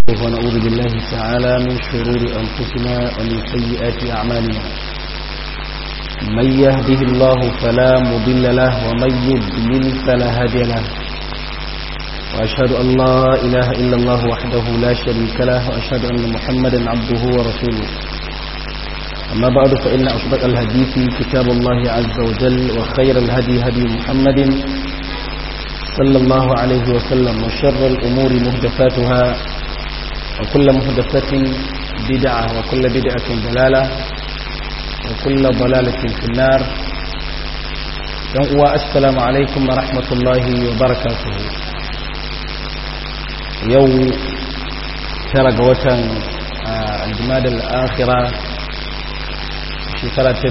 ونعوذ بالله تعالى من شرور أنفسنا ومن سيئات أعمالنا من يهده الله فلا مضل له ومن يضلل فلا هادي له وأشهد أن لا إله إلا الله وحده لا شريك له وأشهد أن محمدا عبده ورسوله أما بعد فإن أصدق الحديث كتاب الله عز وجل وخير الهدي هدي محمد صلى الله عليه وسلم وشر الأمور محدثاتها وكل محدثة بدعة وكل بدعة ضلالة وكل ضلالة في النار السلام عليكم ورحمة الله وبركاته يوم ترى قوتا الجماد الآخرة shekara ta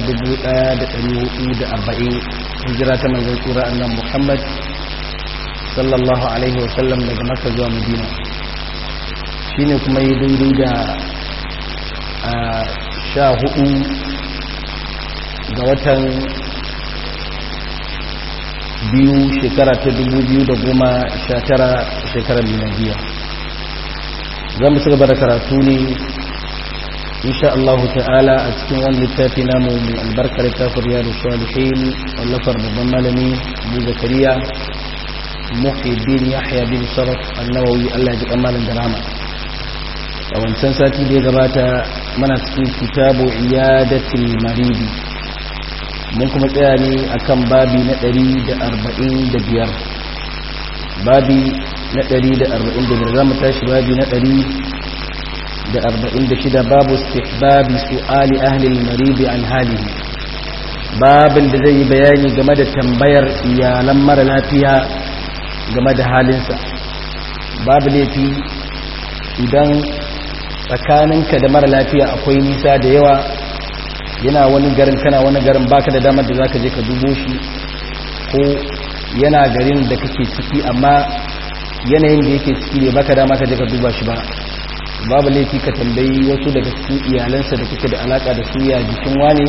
1440 hijira ta manzon tsira annan Muhammad sallallahu alaihi wasallam daga Makka zuwa Madina shine kuma yi daidai da sha hudu ga watan biyu shekara ta dubu biyu da goma sha tara shekarar miladiya za mu ci gaba da karatu ne insha Allah ta'ala a cikin wani littafi namu mai albarkar littafin riyadu salihin wallafar babban malami abu zakariya muhiddin yahya bin sharaf annawawi Allah ya ji kamalin da rama a wancan sati da ya gabata mana cikin kitabu iyadatul maridi mun kuma tsaya ne akan babi na 145 babi na 145 za mu tashi babi na 146 babu istihbabi su'ali ahli al-marid an halihi babin da zai yi bayani game da tambayar iyalan mara lafiya game da halinsa babu laifi idan tsakaninka da mara lafiya akwai nisa da yawa yana wani garin kana wani garin baka da damar da zaka je ka dubo shi ko yana garin da kake ciki amma yanayin da yake ciki ne baka dama ka je ka duba shi ba babu laifi ka tambayi wasu daga cikin iyalansa da kuke da alaka da su ya jikin wane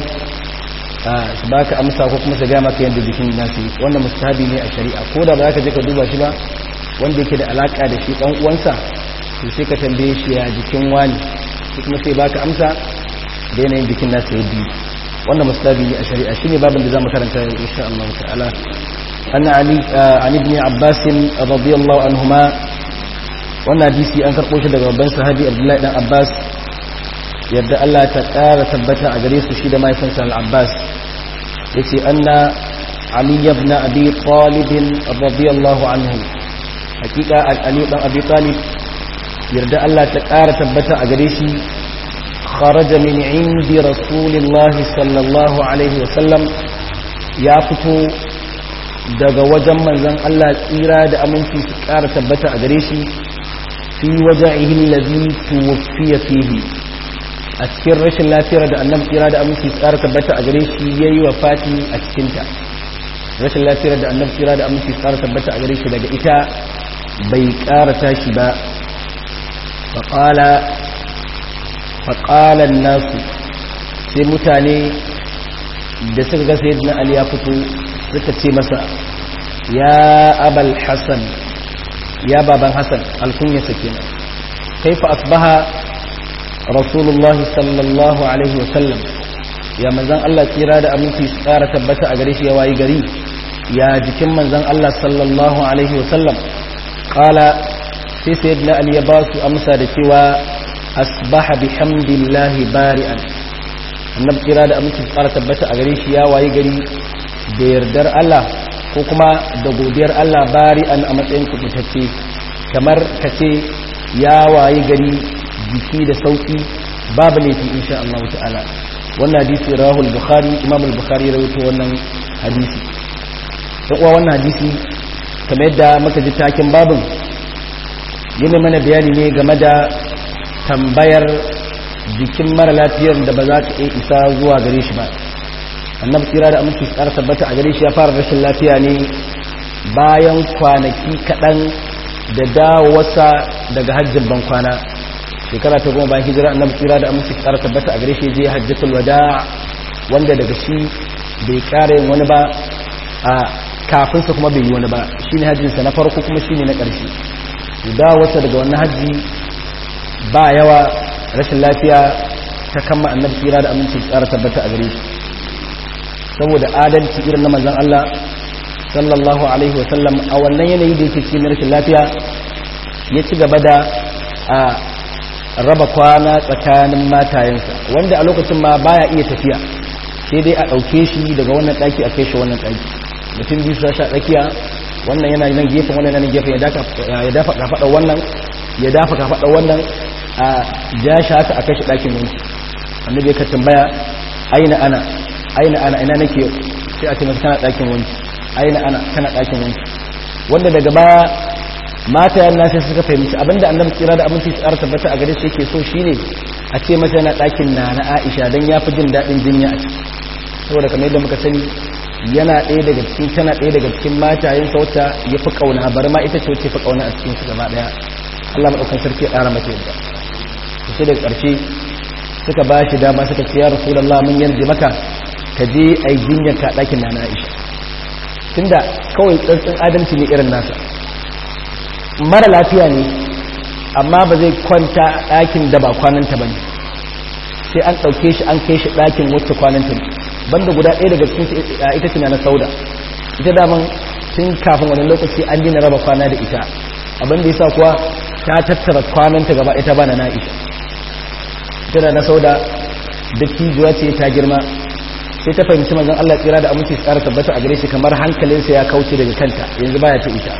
su baka amsa ko kuma su gaya maka yadda jikin nasu wannan mustahabi ne a shari'a ko da ba za ka je ka duba shi ba wanda yake da alaka da shi dan uwansa to sai ka tambaye shi ya jikin wani shi kuma sai baka amsa da yanayin jikin nasa ya biyu wannan mustahabi ne a shari'a shine babin da zamu karanta yau insha Allah ta'ala anna ali an ibn abbas radiyallahu anhuma wannan hadisi an karɓo shi daga babban sahabi abdullahi dan abbas yadda allah ta ƙara tabbata a gare su shi da mahaifinsa al-abbas ya ce anna ali ibn abi talib radiyallahu anhu hakika ali dan abi talib yarda allah ta ƙara tabbata a gare shi kharaja min indi rasulillah sallallahu alaihi wasallam ya fito daga wajen manzon allah tsira da aminci su ƙara tabbata a gare shi fi waja'ihi allazi tuwfiya fihi a cikin rashin lafiyar da annabi tsira da aminci tsara tabbata a gare shi yayi wafati a cikin ta rashin lafiyar da annabi tsira da aminci tsara tabbata a gare shi daga ita bai ƙara tashi ba faqala faqala nasu sai mutane da suka ga sayyidina ali ya fito suka ce masa ya abal hasan ya baban hassan alkunyarsa kenan kaifa asbaha rasulullahi sallallahu alaihi wasallam ya manzan Allah tsira da aminci su tsara tabbata a gare shi ya wayi gari ya jikin manzan Allah sallallahu alaihi wasallam kala sai sayyidina ali ya ba su amsa da cewa asbaha bihamdillahi bari'an annabi tsira da aminci su tsara tabbata a gare shi ya wayi gari da yardar Allah ko kuma da godiyar Allah bari'an a matsayin kubutacce kamar ka ce ya wayi gari jiki da sauki babu laifi insha Allah ta'ala wannan hadisi rahul bukhari imam al-bukhari ya rawaito wannan hadisi dan uwa wannan hadisi kamar yadda muka ji takin babin yana mana bayani ne game da tambayar jikin mara lafiyar da ba za ta iya isa zuwa gare shi ba annabi tsira da aminci tsara tabbata a gare shi ya fara rashin lafiya ne bayan kwanaki kaɗan da dawowarsa daga hajjin ban kwana shekara ta goma bayan hijira annabi tsira da aminci tsara tabbata a gare shi je hajjatul wada wanda daga shi bai ƙara yin wani ba a kafinsa kuma bai yi wani ba shine hajjinsa na farko kuma shine na ƙarshe dawowarsa daga wannan hajji ba yawa rashin lafiya ta kama annabi tsira da aminci tsara tabbata a gare shi saboda adalci irin na manzon Allah sallallahu alaihi wa sallam a wannan yanayi da yake cikin rashin lafiya ya ci gaba da a raba kwana tsakanin matayensa wanda a lokacin ma baya iya tafiya sai dai a ɗauke shi daga wannan ɗaki a kai shi wannan ɗaki mutum biyu su sha tsakiya wannan yana nan gefen wannan yana gefen ya dafa kafaɗa wannan ya dafa kafaɗa wannan a ja shi haka a kai shi ɗakin wanki annabi ya tambaya aina ana aina ana ina nake sai a ce masa kana ɗakin wanki aina ana kana ɗakin wanki wanda daga baya mata yana sai suka fahimci abinda annabi kira da abinci tsara tabbata a gare shi yake so shine a ce masa yana ɗakin na na Aisha dan yafi jin daɗin jinya a ciki saboda kamar yadda muka sani yana ɗaya daga cikin tana ɗaya daga cikin matayen sa wacce ya fi kauna bari ma ita ce wacce fi kauna a cikin su gaba ɗaya Allah madaukakin sarki ya ƙara mata yadda to sai daga ƙarshe suka ba shi dama suka ce ya rasulullah mun yarda maka ka je ai jinyar ka ɗakin na na Aisha tunda kawai tsantsin adalci ne irin nasa mara lafiya ne amma ba zai kwanta ɗakin da ba kwananta ba ne sai an ɗauke shi an kai shi ɗakin wacce kwananta ne banda guda ɗaya daga cikin ita ce na sauda ita daman tun kafin wani lokaci an dina raba kwana da ita abin da ya sa kuwa ta tattara kwananta gaba ita ba na na'isha ita da na sauda da tijuwa ce ta girma sai ta fahimci manzon Allah tsira da aminci tsara tabbata a gare shi kamar hankalinsa ya kauce daga kanta yanzu baya ta ita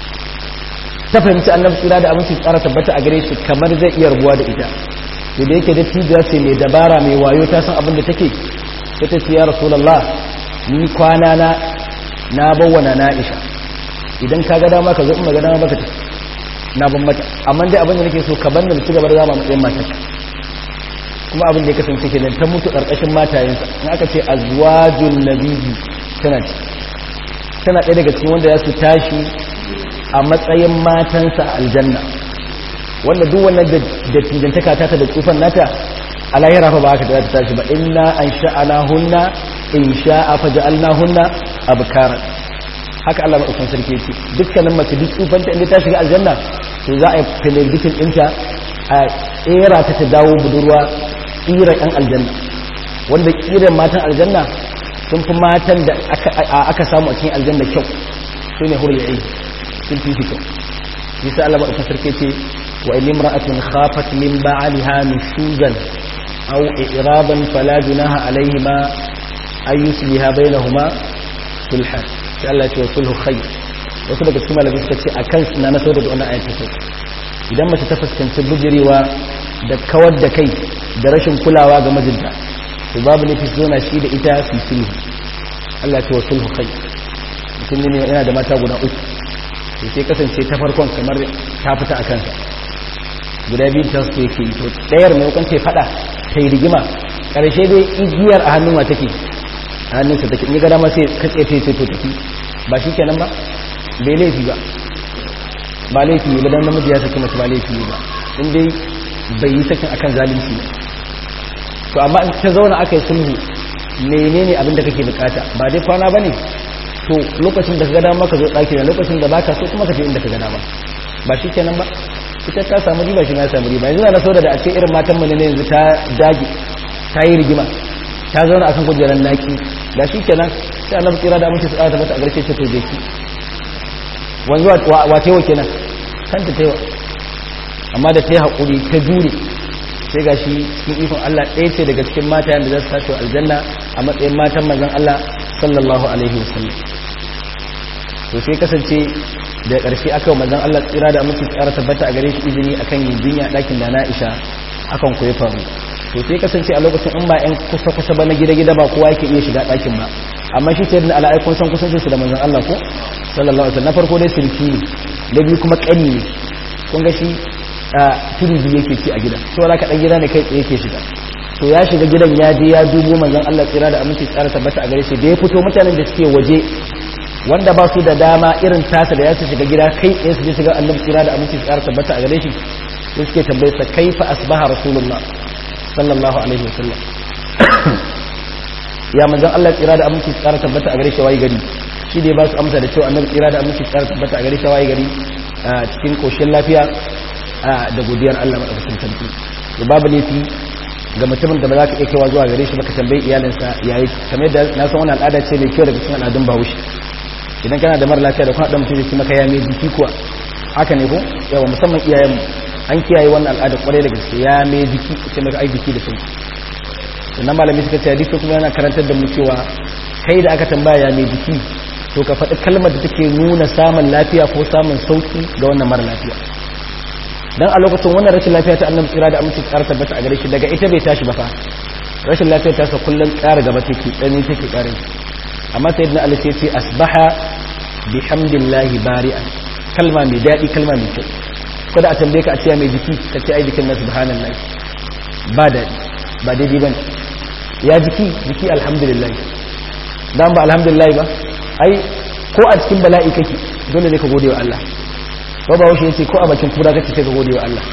ta fahimci annabi tsira da aminci tsara tabbata a gare shi kamar zai iya rubuwa da ita to da yake da tijuwa ce mai dabara mai wayo ta san abin da take sai ta ce ya rasulullah ni kwana na na bawwana na Aisha idan ka ga dama ka zo in ga dama baka tafi na ban mata amma dai abin da nake so ka banda ci gaba da zama matsayin mata kuma abin da ya kasance kenan ta mutu karkashin matayensa in aka ce azwajun nabiyyi tana ci tana ɗaya daga cikin wanda ya su tashi a matsayin matansa aljanna wanda duk wannan da tijantaka ta da tsufan nata a lahira fa ba haka ta tashi ba inna an sha'ana hunna in sha'a fa ja'alna hunna abkara haka Allah madaukakin sarki yake dukkanin mace duk tsufanta inda ta shiga aljanna to za a yi telebijin ɗinta a tsera ta ta dawo budurwa tsira yan aljanna wanda kiran matan aljanna sun fi matan da aka samu a cikin aljanna kyau su ne hurul ain sun fi kyau yasa Allah madaukakin sarki ce wa in imra'atun khafat min ba'liha nushuzan aw i'raban fala junaha alayhima ay yusliha bainahuma sulhan sai Allah ya ce sulhu khayr wasu daga cikin malamai suka ce akan na na saboda wannan ayatu sai idan mace ta fuskanci bujirewa da kawar da kai da rashin kulawa ga mijinta to babu ne fi zona shi da ita fi sulhu Allah ya ce sulhu khayr mutum ne yana da mata guda uku to sai kasance ta farkon kamar ta fita a kansa guda biyu ta su yake to ɗayar maimakon ta faɗa ta yi rigima ƙarshe dai igiyar a hannun wa take a hannunsa take in ga dama sai katse ta sai to tafi ba shi kenan ba bai laifi ba ba laifi ne ba dan namiji ya saki mace ba laifi ne ba in dai bai yi sakin akan zalunci ba to amma in ta zauna aka yi sulhu menene abin da kake bukata ba dai kwana bane to lokacin da ka ga dama ka zo daki da lokacin da baka so kuma ka je inda ka ga dama ba shi kenan ba ita ta samu riba shi na samu riba yanzu na so da a ce irin matan mu ne yanzu ta dage ta yi rigima ta zauna akan kujerar naki da shi kenan sai Allah tsira da amince tsara ta mata a garshe ce to je ki wanzu wa tewa kenan kanta tewa amma da ta yi haƙuri ta jure sai ga shi cikin ikon Allah ɗaya ce daga cikin mata yadda za su tashi aljanna a matsayin matan manzon Allah sallallahu alaihi wasallam to sai kasance da ƙarshe aka manzon Allah tsira da amince tsara tabbata a gare shi izini akan yin jinya ɗakin da na Aisha akan koyi faru to sai kasance a lokacin in ba yan kusa kusa ba na gida gida ba kowa yake iya shiga ɗakin ba amma shi sai da ala'ai kun san kusancin su da manzon Allah ko sallallahu alaihi wasallam na farko dai sirki ne da biyu kuma ƙani ne kun ga shi a turubi yake ci a gida to ka dan gida ne kai tsaye yake shiga to ya shiga gidan ya je ya dubo manzon Allah tsira da aminci tsara tabbata a gare shi da ya fito mutanen da suke waje wanda ba su da dama irin tasa da ya su shiga gida kai tsaye su je shiga annabi tsira da aminci tsara tabbata a gare shi sai suke tambaye sa kaifa asbaha rasulullah sallallahu alaihi wasallam ya manzon Allah tsira da aminci tsara tabbata a gare shi wayi gari shi da ya ba su amsa da cewa annabi tsira da aminci tsara tabbata a gare shi wayi gari a cikin koshin lafiya da godiyar Allah madaukakin sarki to babu laifi ga mutumin da ba za ka iya kaiwa zuwa gare shi ba ka tambayi iyalinsa yayi kamar yadda na san wannan al'ada ce mai kyau daga cikin al'adun Bahaushe idan kana da mara lafiya da kuma dan mutum zai maka ya mai jiki kuwa haka ne ko yawa musamman iyayen an kiyaye wannan al'ada kwarai da gaske ya mai jiki ce maka ai jiki da sauki sannan malami suka ce hadisi kuma yana karantar da mu cewa kai da aka tambaya ya mai jiki to ka faɗi kalmar da take nuna samun lafiya ko samun sauki ga wannan mara lafiya dan a lokacin wannan rashin lafiya ta annabi tsira da aminci tsara tabbata a gare shi daga ita bai tashi ba fa rashin lafiya ta sa kullun ƙara gaba take tsani take ƙarin amma sayyidina ali sai ce asbaha bihamdillahi bari'an kalma mai daɗi kalma mai kyau ko da a tambaye ka a ce mai jiki ka ce ai jikin na subhanallahi ba daɗi ba daidai bane ya jiki jiki alhamdulillah dan ba alhamdulillah ba ai ko a cikin bala'i kake dole ne ka gode wa Allah ko ba washe yace ko a bakin kura kake sai ka gode wa Allah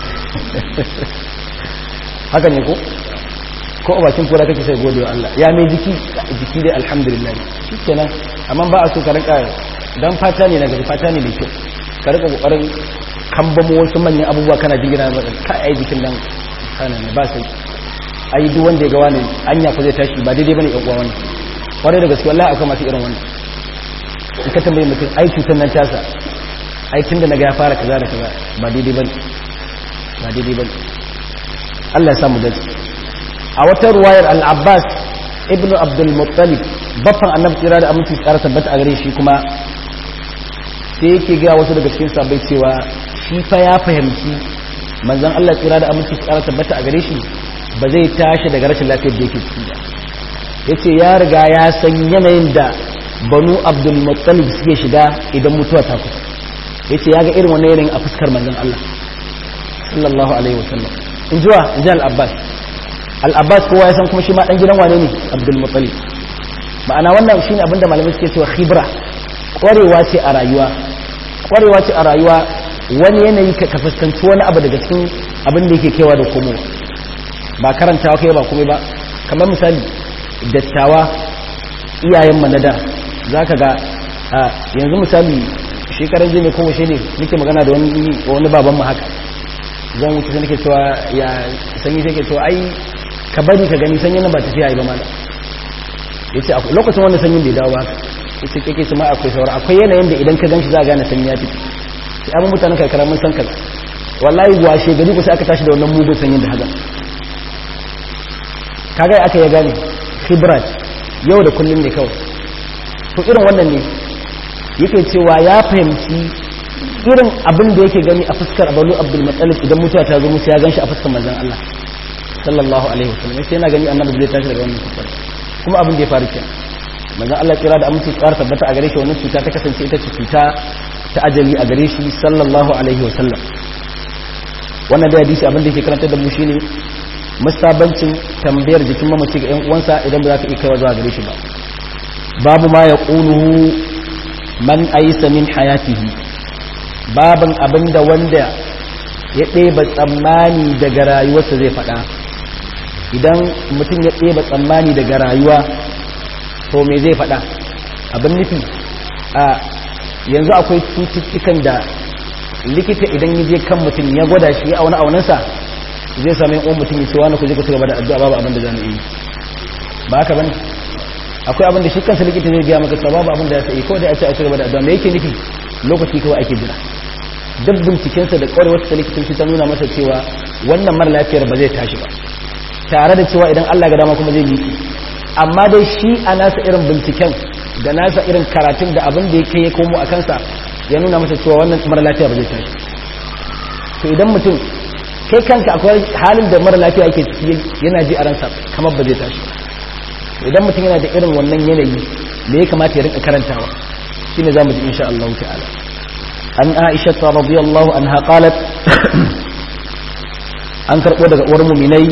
haka ne ko ko a bakin kura kake sai gode wa Allah ya mai jiki jiki dai alhamdulillah shikenan amma ba a so ka rinka dan fata ne na gari fata ne mai kyau ka rinka kokarin kambamo wasu manyan abubuwa kana jingina ba ka ai jikin nan kana ba sai ai duk wanda ya ga wani anya ko zai tashi ba daidai bane yan uwa wannan kwarai da gaske wallahi akwai masu irin wannan in ka tambaye mutum ai cutar nan tasa ai tun da naga ya fara kaza da kaza ba daidai bane ba daidai bane Allah ya samu dace a wata ruwayar al-Abbas ibn Abdul Muttalib baffan annabi tsira da aminci tsara tabbata a gare shi kuma sai yake ga wasu daga cikin sabai cewa shi fa ya fahimci manzon Allah tsira da aminci tsara tabbata a gare shi ba zai tashi daga rashin lafiyar da yake ciki ba yace ya riga ya san yanayin da banu abdul muttalib suke shiga idan mutuwa ta kusa yace ya ga irin wannan yanayin a fuskar manzon Allah sallallahu alaihi wasallam in jiwa in ji al-abbas al-abbas kowa ya san kuma shi ma dan gidan wane ne abdul muttalib ma'ana wannan shine abinda malamai suke cewa khibra kwarewa ce a rayuwa kwarewa ce a rayuwa wani yanayi ka fuskanci wani abu daga cikin abin da yake kewa da komowa ba karantawa kai ba kuma ba kamar misali dattawa iyayen manada za ka ga yanzu misali shekarar jini ko washe ne nake magana da wani babanmu haka zan wuce sai nake cewa ya sanyi sai ke cewa ai ka bari ka gani sanyin nan ba tafiya yi ba mala ya ce lokacin wanda sanyin bai dawo ba ya ce kake su ma akwai sauran akwai yanayin da idan ka gan shi za a gane sanyi ya fito sai abin mutanen karkara mun san kaza wallahi washe gari ku sai aka tashi da wannan mugun sanyin da haga kaga aka ya gane khibrat yau da kullum ne kawai to irin wannan ne yake cewa ya fahimci irin abin da yake gani a fuskar abalu abdul matsalib idan mutuwa ta zo musu ya ganshi a fuskar manzon Allah sallallahu alaihi wasallam sai yana gani annabi zai tashi daga wannan fuskar kuma abin da ya faru kenan manzon Allah kira da aminci tsara tabbata a gare shi wannan cuta ta kasance ita ce cuta ta ajali a gare shi sallallahu alaihi wasallam wannan da hadisi abin da yake karanta da mu shine musabancin tambayar jikin mamaci ga 'yan uwansa idan ba za ka iya kaiwa zuwa gare shi ba babu ma ya ƙuluhu man aisa min hayatihi babin abinda wanda ya ɗeba tsammani daga rayuwarsa zai faɗa idan mutum ya ɗeba tsammani daga rayuwa to me zai faɗa abin nufi a yanzu akwai cututtukan da likita idan ya je kan mutum ya gwada shi ya auna aunansa zai sami yan mutum ya ce wani ku je ku ci gaba da addu'a babu abin da za mu yi ba haka bane akwai abin da shi kansa likita zai biya maka babu abin da ya sai kawai da ya ce a ci gaba da addu'a me yake nufi lokaci kawai ake jira duk bincikensa da kwarewar ta likitanci ta nuna masa cewa wannan mara lafiyar ba zai tashi ba tare da cewa idan Allah ga dama kuma zai miƙe amma dai shi a nasa irin binciken da nasa irin karatun da abin da yake ya komo a kansa ya nuna masa cewa wannan mara lafiya ba zai tashi to idan mutum kai kanka akwai halin da mara lafiya yake ciki yana ji a ransa kamar ba zai tashi idan mutum yana da irin wannan yanayi me ya kamata ya rinka karantawa shine zamu ji insha Allah ta'ala an Aisha radiyallahu anha qalat an karbo daga uwar mu'minai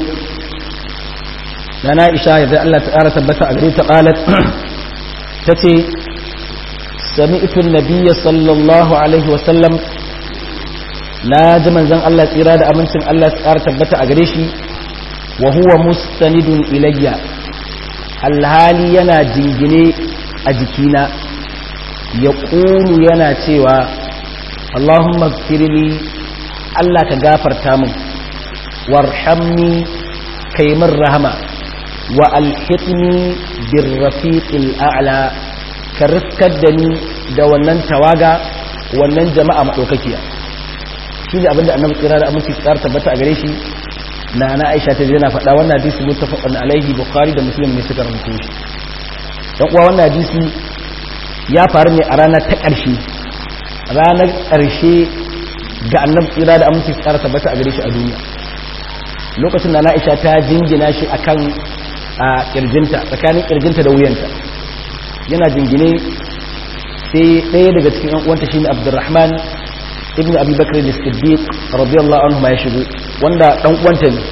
na Aisha yadda Allah ta tabbata a gare ta qalat tace sami'tu an-nabiyya sallallahu alaihi wa sallam na ji manzon Allah tsira da amincin Allah tsara tabbata a gare shi wa huwa mustanidun ilayya alhali yana jingine a jikina ya ƙunu yana cewa Allahumma firli Allah ka gafarta min warhamni kai min rahama wa alhiqni bir rafiqil a'la ka riskar da ni da wannan tawaga wannan jama'a madaukakiya shi ne abinda annabi tsira da aminci tsar tabbata a gare shi na na Aisha ta yana faɗa wannan hadisi muttafaqun alaihi bukhari da muslim ne suka rubuta shi dan uwa wannan hadisi ya faru ne a ranar ta ƙarshe ranar ƙarshe ga annabi tsira da aminci tsara tabbata a gare shi a duniya lokacin da na'isha ta jingina shi akan a kirjinta tsakanin kirjinta da wuyanta yana jingine sai ɗaya daga cikin yan uwanta shine abdurrahman ibn abi bakr as-siddiq radiyallahu anhu ma ya shigo wanda dan uwanta ne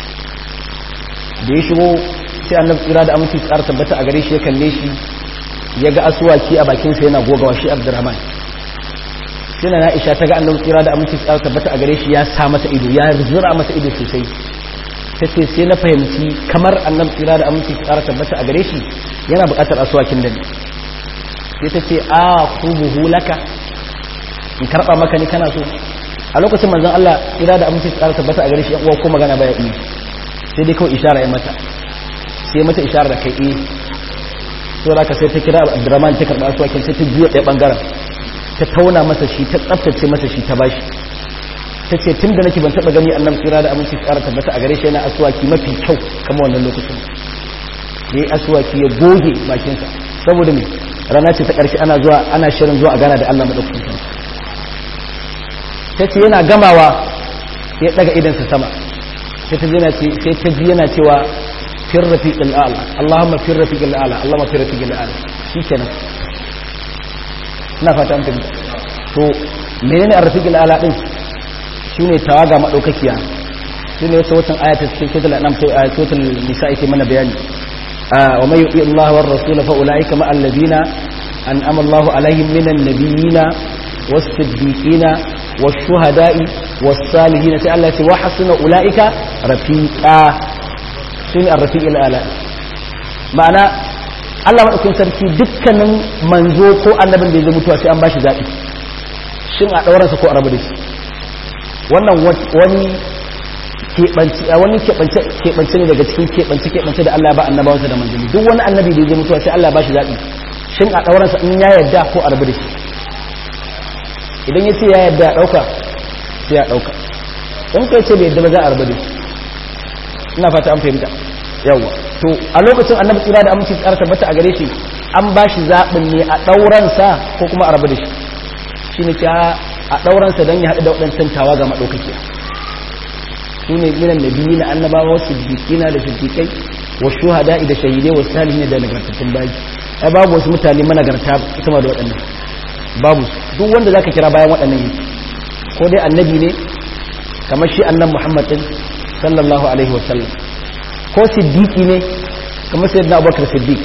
da ya shigo sai annabi tsira da aminci tsara tabbata a gare shi ya kalle shi ya ga asuwaki a bakinsa yana gogawa shi abdurrahman sai na Aisha ta ga annabi tsira da aminci tsara tabbata a gare shi ya sa masa ido ya zura masa ido sosai tace sai na fahimci kamar annabi tsira da aminci tsara tabbata a gare shi yana buƙatar aswakin da ni sai tace a khubuhu laka in karba maka ni kana so a lokacin manzon Allah tsira da aminci tsara tabbata a gare shi uwa ko magana baya yi sai dai kawai ishara ya mata sai mata ishara da kai eh to da ka sai ta kira Abdurrahman ta karba aswakin sai ta juya ɗaya bangaren ta tauna masa shi ta tsaftace masa shi ta bashi ta ce tun da nake ban taɓa gani annan tsira da aminci ƙara tabbata a gare shi yana asuwaki mafi kyau kama wannan lokacin ya yi asuwaki ya goge bakinsa saboda me rana ce ta ƙarshe ana zuwa ana shirin zuwa a gana da allah maɗaukakin ta ce yana gamawa ya ɗaga idansa sama sai ta ji yana cewa fir rafiqil a'la allahumma fir rafiqil a'la allahumma fir rafiqil a'la shikenan ina fata an fahimta to menene arrafiqul ala din shine tawaga madaukakiya shine wata watan ayata cikin suratul anam sai ayatul nisa yake mana bayani wa may yuti Allah war rasul fa ulaika ma alladhina an'ama Allah alaihim minan nabiyina was-siddiqina wash-shuhada'i was-salihin sai Allah ya ce wa hasuna ulaika rafiqa shine arrafiqul ala ma'ana Allah maɗaukin sarki dukkanin manzo ko annabin da ya zai mutuwa sai an bashi zaɓi shin a ɗauransa ko a rabu da shi wannan wani keɓance ne daga cikin keɓance-keɓance da Allah ya ba annabawansa da manzanni duk wani annabi da ya zai mutuwa sai Allah ya bashi zaɓi shin a ɗauransa in ya yarda ko a rabu da shi idan ya ce ya yarda a ɗauka sai ya ɗauka in kai ce bai yarda ba za a rabu da shi ina fata an fahimta yawa to a lokacin annabi tsira da aminci tsara tabbata a gare shi an ba shi zaɓin ne a ɗauransa ko kuma a rabu da shi shi ne ta a ɗauransa don ya haɗu da waɗancan tawa ga maɗaukaki su ne minan da biyu na annabawa wasu siddiƙina da siddiƙai wa shuhada da shahidai wa salihin da nagartattun bayi ai babu wasu mutane managarta sama da waɗannan babu duk wanda zaka kira bayan waɗannan yake ko dai annabi ne kamar shi annan muhammad din sallallahu alaihi wa sallam ko siddiqi ne kamar sayyidina abubakar siddiq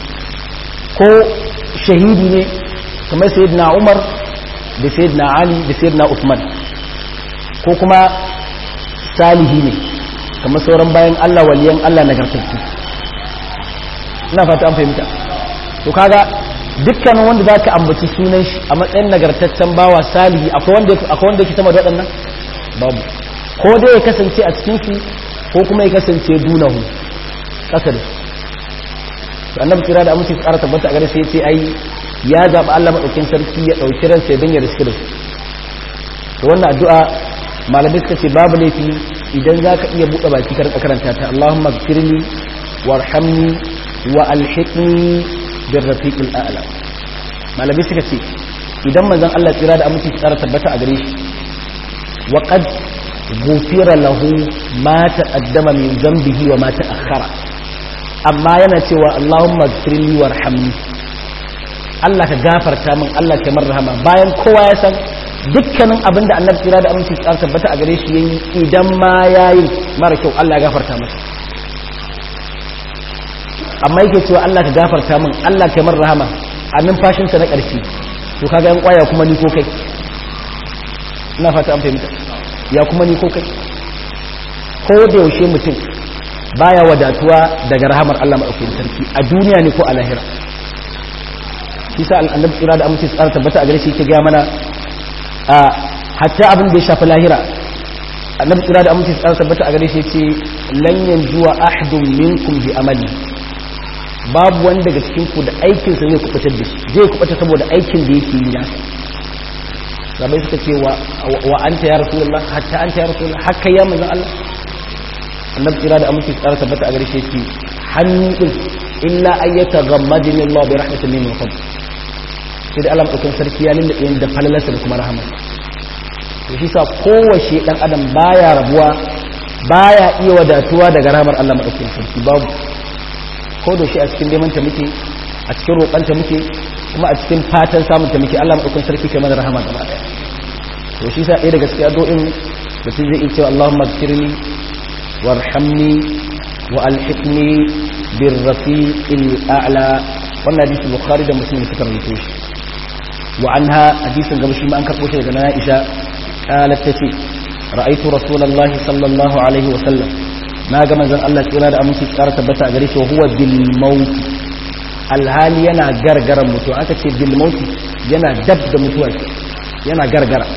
ko shahidi ne kamar sayyidina umar da sayyidina ali da sayyidina usman ko kuma salihi ne kamar sauran bayan allah waliyan allah nagartattu ina fata an fahimta to kaga dukkanin wanda za ka ambaci sunan shi a matsayin nagartaccen bawa salihi akwai wanda yake sama da waɗannan babu ko dai ya kasance a cikinsu ko kuma ya kasance dunahu ƙasa da su annabi kira da amince tsara tabbata a gare sai ce ai ya zaɓi Allah maɗaukin sarki ya ɗauki ransa ya danya riski da su to wannan addu'a malamai suka ce babu laifi idan za ka iya buɗe baki karka karanta ta Allahumma gfirli warhamni wa alhiqni bir rafiqil a'la malamai suka ce idan manzon Allah tsira da amince tsara tabbata a gare shi wa qad gufira lahu ma taqaddama min zambihi wa ma ta'akhkhara amma yana cewa Allahumma gfirli warhamni Allah ka gafarta min Allah ka marhama bayan kowa ya san dukkanin abinda annabi kira da aminci tsar tabbata a gare shi yayi idan ma yayi mara kyau Allah ya gafarta masa amma yake cewa Allah ka gafarta min Allah ka marhama a numfashinsa na ƙarshe to kaga yan kwaya kuma ni ko kai ina fata an fahimta ya kuma ni ko kai ko da yaushe mutum baya wadatuwa daga rahamar Allah maɗaukakin sarki a duniya ne ko a lahira shi sa annabi tsira da amince tsara tabbata a gare shi yake ga mana a hatta abin da ya shafi lahira annabi tsira da aminci tsara tabbata a gare shi ce lan yanjuwa ahadun minkum bi amali babu wani daga cikin ku da aikin sa zai kubutar da shi zai kubuta saboda aikin da yake yi nasa sabai suka ce wa wa anta ya rasulullah hatta anta ya rasulullah haka ya manzon Allah annabi tsira da aminci tsara tabbata a gare shi ce hannu din illa ayyata ghammadini Allah bi rahmatin minhu wa fadl sai da Allah mutum sarki ya lullube da falalarsa da kuma rahama to shi sa kowace dan adam baya rabuwa baya iya wadatuwa daga rahamar Allah madaukakin sarki babu ko da shi a cikin neman ta muke a cikin roƙon ta muke kuma a cikin fatan samun ta muke Allah madaukakin sarki kai mana rahama gaba daya to shi sa ɗaya daga cikin addu'o'in mutum zai iya cewa Allahumma ighfirli warhamni wa alhiqni birrafiqil a'la wannan hadisi bukhari da muslim suka rawaito shi wa anha hadisin gaba shi ma an karbo shi daga na Aisha qalat tace ra'aytu rasulullahi sallallahu alaihi wa sallam na ga manzon Allah tsira da aminci tsara tabbata a gare shi huwa bil maut alhali yana gargaran mutuwa aka ce bil maut yana dab da mutuwa yana gargara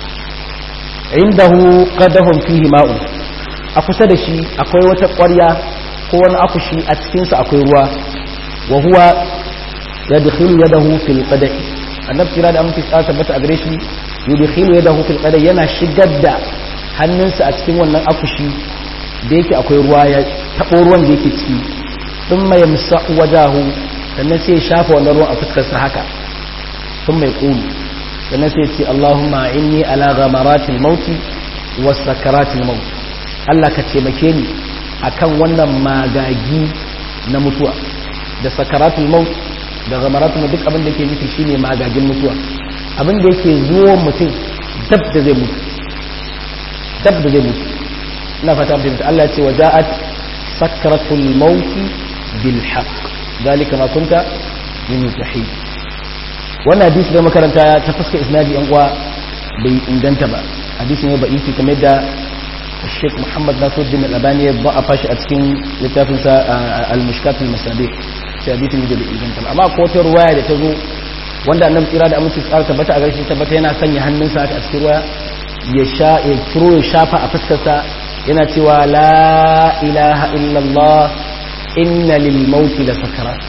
indahu qadahum fihi ma'u a kusa da shi akwai wata ƙwarya ko wani akushi a cikinsa akwai ruwa wa huwa yadkhilu yadahu fil qadah annabi kira da amince tsara tabbata a gare shi yudkhilu yadahu fil qadah yana shigar da hannunsa a cikin wannan akushi da yake akwai ruwa ya tabo ruwan da yake ciki thumma yamsa'u wajahu sannan sai ya shafa wannan ruwan a fuskar sa haka thumma yaqulu sannan sai ya ce Allahumma inni ala ghamaratil mauti was sakaratil maut Allah ka taimake ni akan wannan magagi na mutuwa da sakaratul maut da gamaratul duk abin da ke nufi shine magagin mutuwa abin da yake zuwa mutum dab da zai mutu dab da zai mutu ina fata abin da Allah ya ce waja'at sakaratul maut bil haqq dalika ma kunta min tahid wannan hadisi da makaranta ta fuska isnadi yan uwa bai inganta ba hadisi ne ba isi kamar da الشيخ محمد ناصر الدين الألباني ضعف شيء أتكين لتافن المشكات المسابيح في حديث من جبل إذن تبع أما قوة رواية تزو wanda annabi tsira da aminci tsara tabbata a garshe tabbata yana sanya hannunsa a cikin ruwa ya sha ya ciro ya shafa a fuskarsa yana cewa la ilaha illallah inna lil mauti la sakarat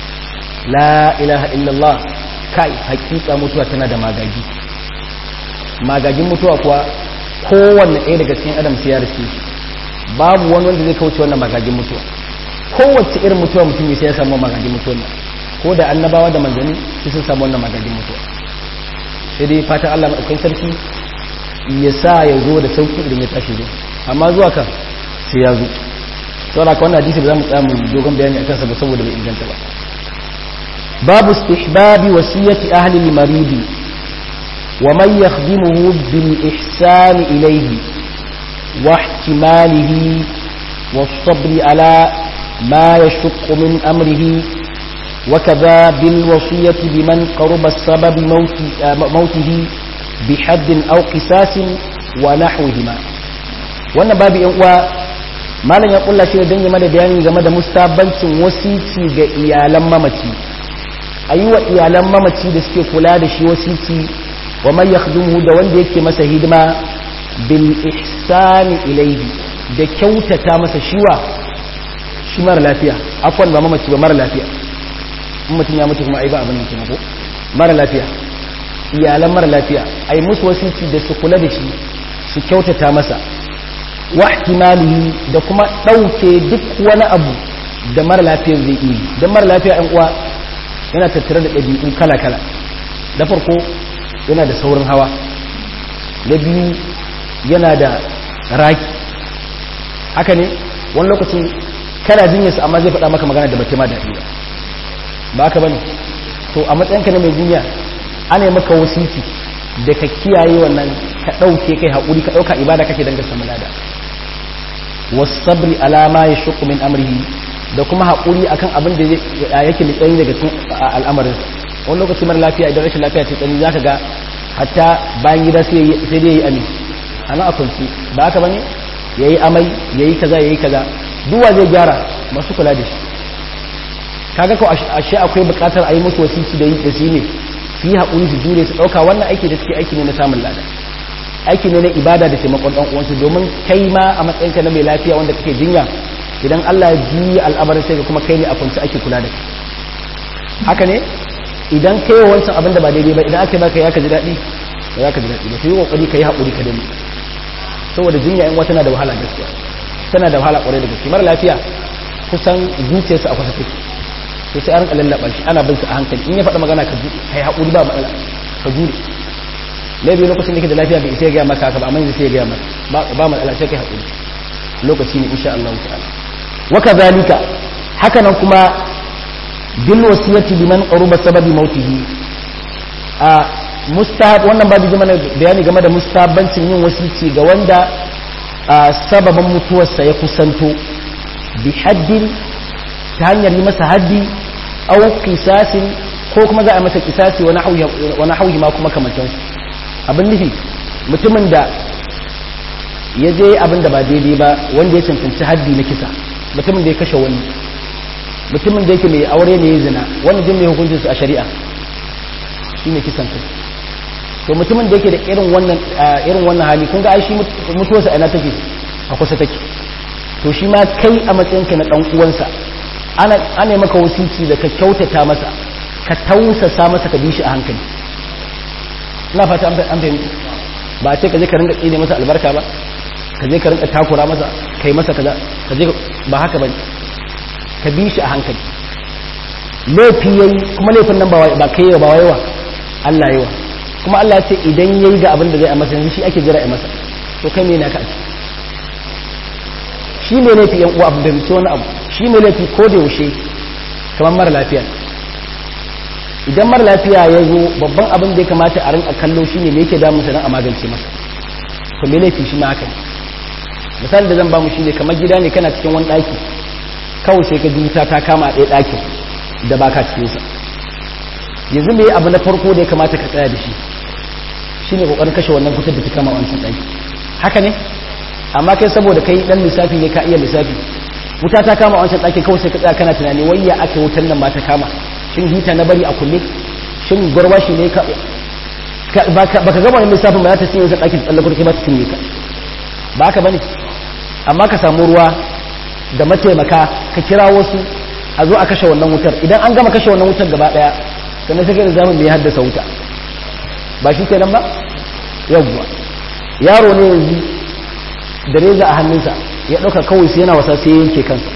la ilaha illallah kai hakika mutuwa tana da magagi magagin mutuwa kuwa kowanne ɗaya daga cikin adam sai ya riske shi babu wani wanda zai kauce wannan magagin mutuwa kowace irin mutuwa mutum ne sai ya samu magagin mutuwa nan ko da annabawa da manzanni sai sun samu wannan magagin mutuwa sai dai fatan Allah maɗaukai sarki ya sa ya zo da sauki idan ya tashi zo amma zuwa kan sai ya zo saboda ka wannan hadisi ba za mu tsaya mu dogon bayani akan sa ba saboda bai inganta ba babu istihbabi wasiyati ahli al-maridi ومن يخدمه بالإحسان إليه واحتماله والصبر على ما يشق من أمره وكذا بالوصية بمن قرب السبب موت موته بحد أو قساس ونحوهما wannan babu yan uwa malam ya kulla shi da dan game da bayani game da mustabancin wasici ga iyalan mamaci ayi wa iyalan mamaci da suke kula da shi wasici wa man yakhdumuhu da wanda yake masa hidima bil ihsani ilayhi da kyautata masa shiwa shi mara lafiya afwan ba mamaci ba mara lafiya in mutum ya mutu kuma ai ba abin nan kenan ko mara lafiya iyalan mara lafiya ai musu wasici da su kula da shi su kyautata masa wa ihtimalihi da kuma dauke duk wani abu da mara lafiya zai yi dan mara lafiya ɗan uwa yana tattare da ɗabi'u kala kala da farko yana da saurin hawa na biyu yana da raki haka ne wani lokacin kana jinyarsa amma zai faɗa maka magana da bata ma daɗi ba ba haka bane to a matsayinka na mai jinya ana yi maka wasiti da ka kiyaye wannan ka ɗauke kai haƙuri ka ɗauka ibada kake dangar samu lada wasabri alama ya shuku min amrihi da kuma haƙuri akan abin da yake mai tsayi daga cikin al'amarin wani lokaci mara lafiya idan rashin lafiya ce tsani zaka ga hatta bayan gida sai dai yayi ami ana a kwanci ba haka bane yayi amai yayi kaza yayi kaza duwa zai gyara masu kula da shi kaga ko ashe akwai bukatar a yi musu wasiki da yi da su ne su yi haƙuri su jure su ɗauka wannan aiki da suke aiki ne na samun lada aiki ne na ibada da taimakon dan uwansu domin kai ma a matsayinka na mai lafiya wanda kake jinya idan Allah ya juyi al'amarin sai kuma kai ne a kunci ake kula da kai haka ne idan kai wancan abin da ba daidai ba idan aka baka ya ka ji daɗi ba za ka ji daɗi ba sai yi kokari ka yi haƙuri ka dani saboda jinya in wata na da wahala gaskiya tana da wahala ƙwarai da gaske mara lafiya kusan zuciyarsa a kwasa take to sai an rinka lallaba shi ana bin su a hankali in ya faɗa magana ka kai haƙuri ba matsala ka jure laifi lokacin da ke da lafiya bai isa ya gaya maka haka ba amma yanzu sai ya gaya maka ba matsala sai kai haƙuri lokaci ne insha Allah ta'ala wa kadhalika haka nan kuma bil wasiyati liman qaruba sababi mautihi a mustahab wannan babu ji mana bayani game da mustahabbancin yin wasici ga wanda sababin mutuwarsa ya kusanto bi haddin ta hanyar yi masa haddi au kisasin ko kuma za a masa kisasi wani hauhi ma kuma kamantansu abin nufi mutumin da ya je abin da ba daidai ba wanda ya cancanci haddi na kisa mutumin da ya kashe wani mutumin da yake mai aure ne ya zina wani jin mai hukuncinsu a shari'a shi ne kisan kai to mutumin da yake da irin wannan irin wannan hali kun ga ai shi mutuwarsa ina take a kusa take to shi ma kai a matsayinka na dan uwansa ana ana maka wasici da ka kyautata masa ka tausasa masa ka bi shi a hankali ina fata an fahimta ba ce ka je ka rinka tsine masa albarka ba ka je ka rinka takura masa kai masa kaza ka je ba haka bane ka bi shi a hankali laifi yayi kuma laifin nan ba ba kai ba waiwa Allah yawa kuma Allah ya ce idan yayi ga abin da zai a masa yanzu shi ake jira a masa to kai me ne ka shi mai laifi yan uwa abin da mutu wani abu shi mai laifi ko da yaushe kamar mara lafiya idan mara lafiya ya zo babban abin da ya kamata a rinka kallo shi ne me yake damun sa don a magance masa to mai laifi shi ma haka ne misali da zan ba mu shi ne kamar gida ne kana cikin wani ɗaki kawai sai ka ji wuta ta kama a ɗaya ɗakin da ba ka cikinsa yanzu me abu na farko da ya kamata ka tsaya da shi shi ne ƙoƙarin kashe wannan wutar da ta kama wancan ɗaki haka ne amma kai saboda kai ɗan lissafi ne ka iya lissafi wuta ta kama wancan ɗakin kawai sai ka tsaya kana tunani wai ya aka wutar nan ba ta kama shin hita na bari a kulle shin gwarwashi ne ka baka gama wani lissafin ba za ta cinye wancan ɗakin tsallakar kai ba ta cinye ka ba haka ba ne amma ka samu ruwa da mataimaka ka kira wasu a zo a kashe wannan wutar idan an gama kashe wannan wutar gaba daya sannan sai da zamu ya haddasa wuta ba shi kenan ba yawwa yaro ne yanzu da reza a hannunsa ya dauka kawai sai yana wasa sai yanke kansa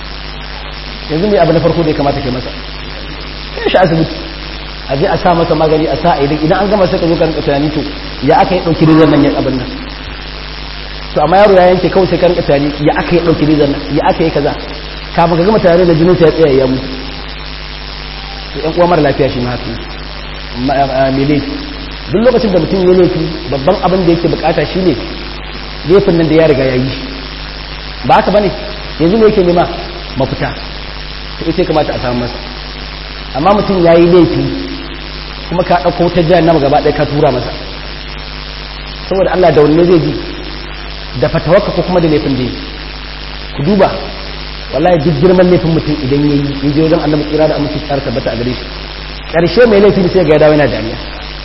yanzu mai abu na farko da ya kamata ke masa kai shi asibiti a je a sa masa magani a sa a idan idan an gama sai ka zo ka rinka tunani to ya aka yi dauki rezan nan ya abin nan to amma yaro ya yanke kawai sai ka rinka tunani ya aka yi dauki rezan nan ya aka yi kaza kafin ka gama tare da jinin ya tsaya ya mutu to ɗan uwa mara lafiya shi ma haka mai laifi duk lokacin da mutum ya laifi babban abin da yake bukata shine laifin nan da ya riga ya yi ba haka bane yanzu ne yake nema mafita to ita kamata a samu masa amma mutum ya yi laifi kuma ka ɗauko ta jihar nama gaba ɗaya ka tura masa saboda Allah da wanne zai ji da fatawarka ko kuma da laifin da yi ku duba wallahi duk girman laifin mutum idan ya yi ya je wajen annabi tsira da amince tsara tabbata a gare shi karshe mai laifi sai ga ya dawo yana dariya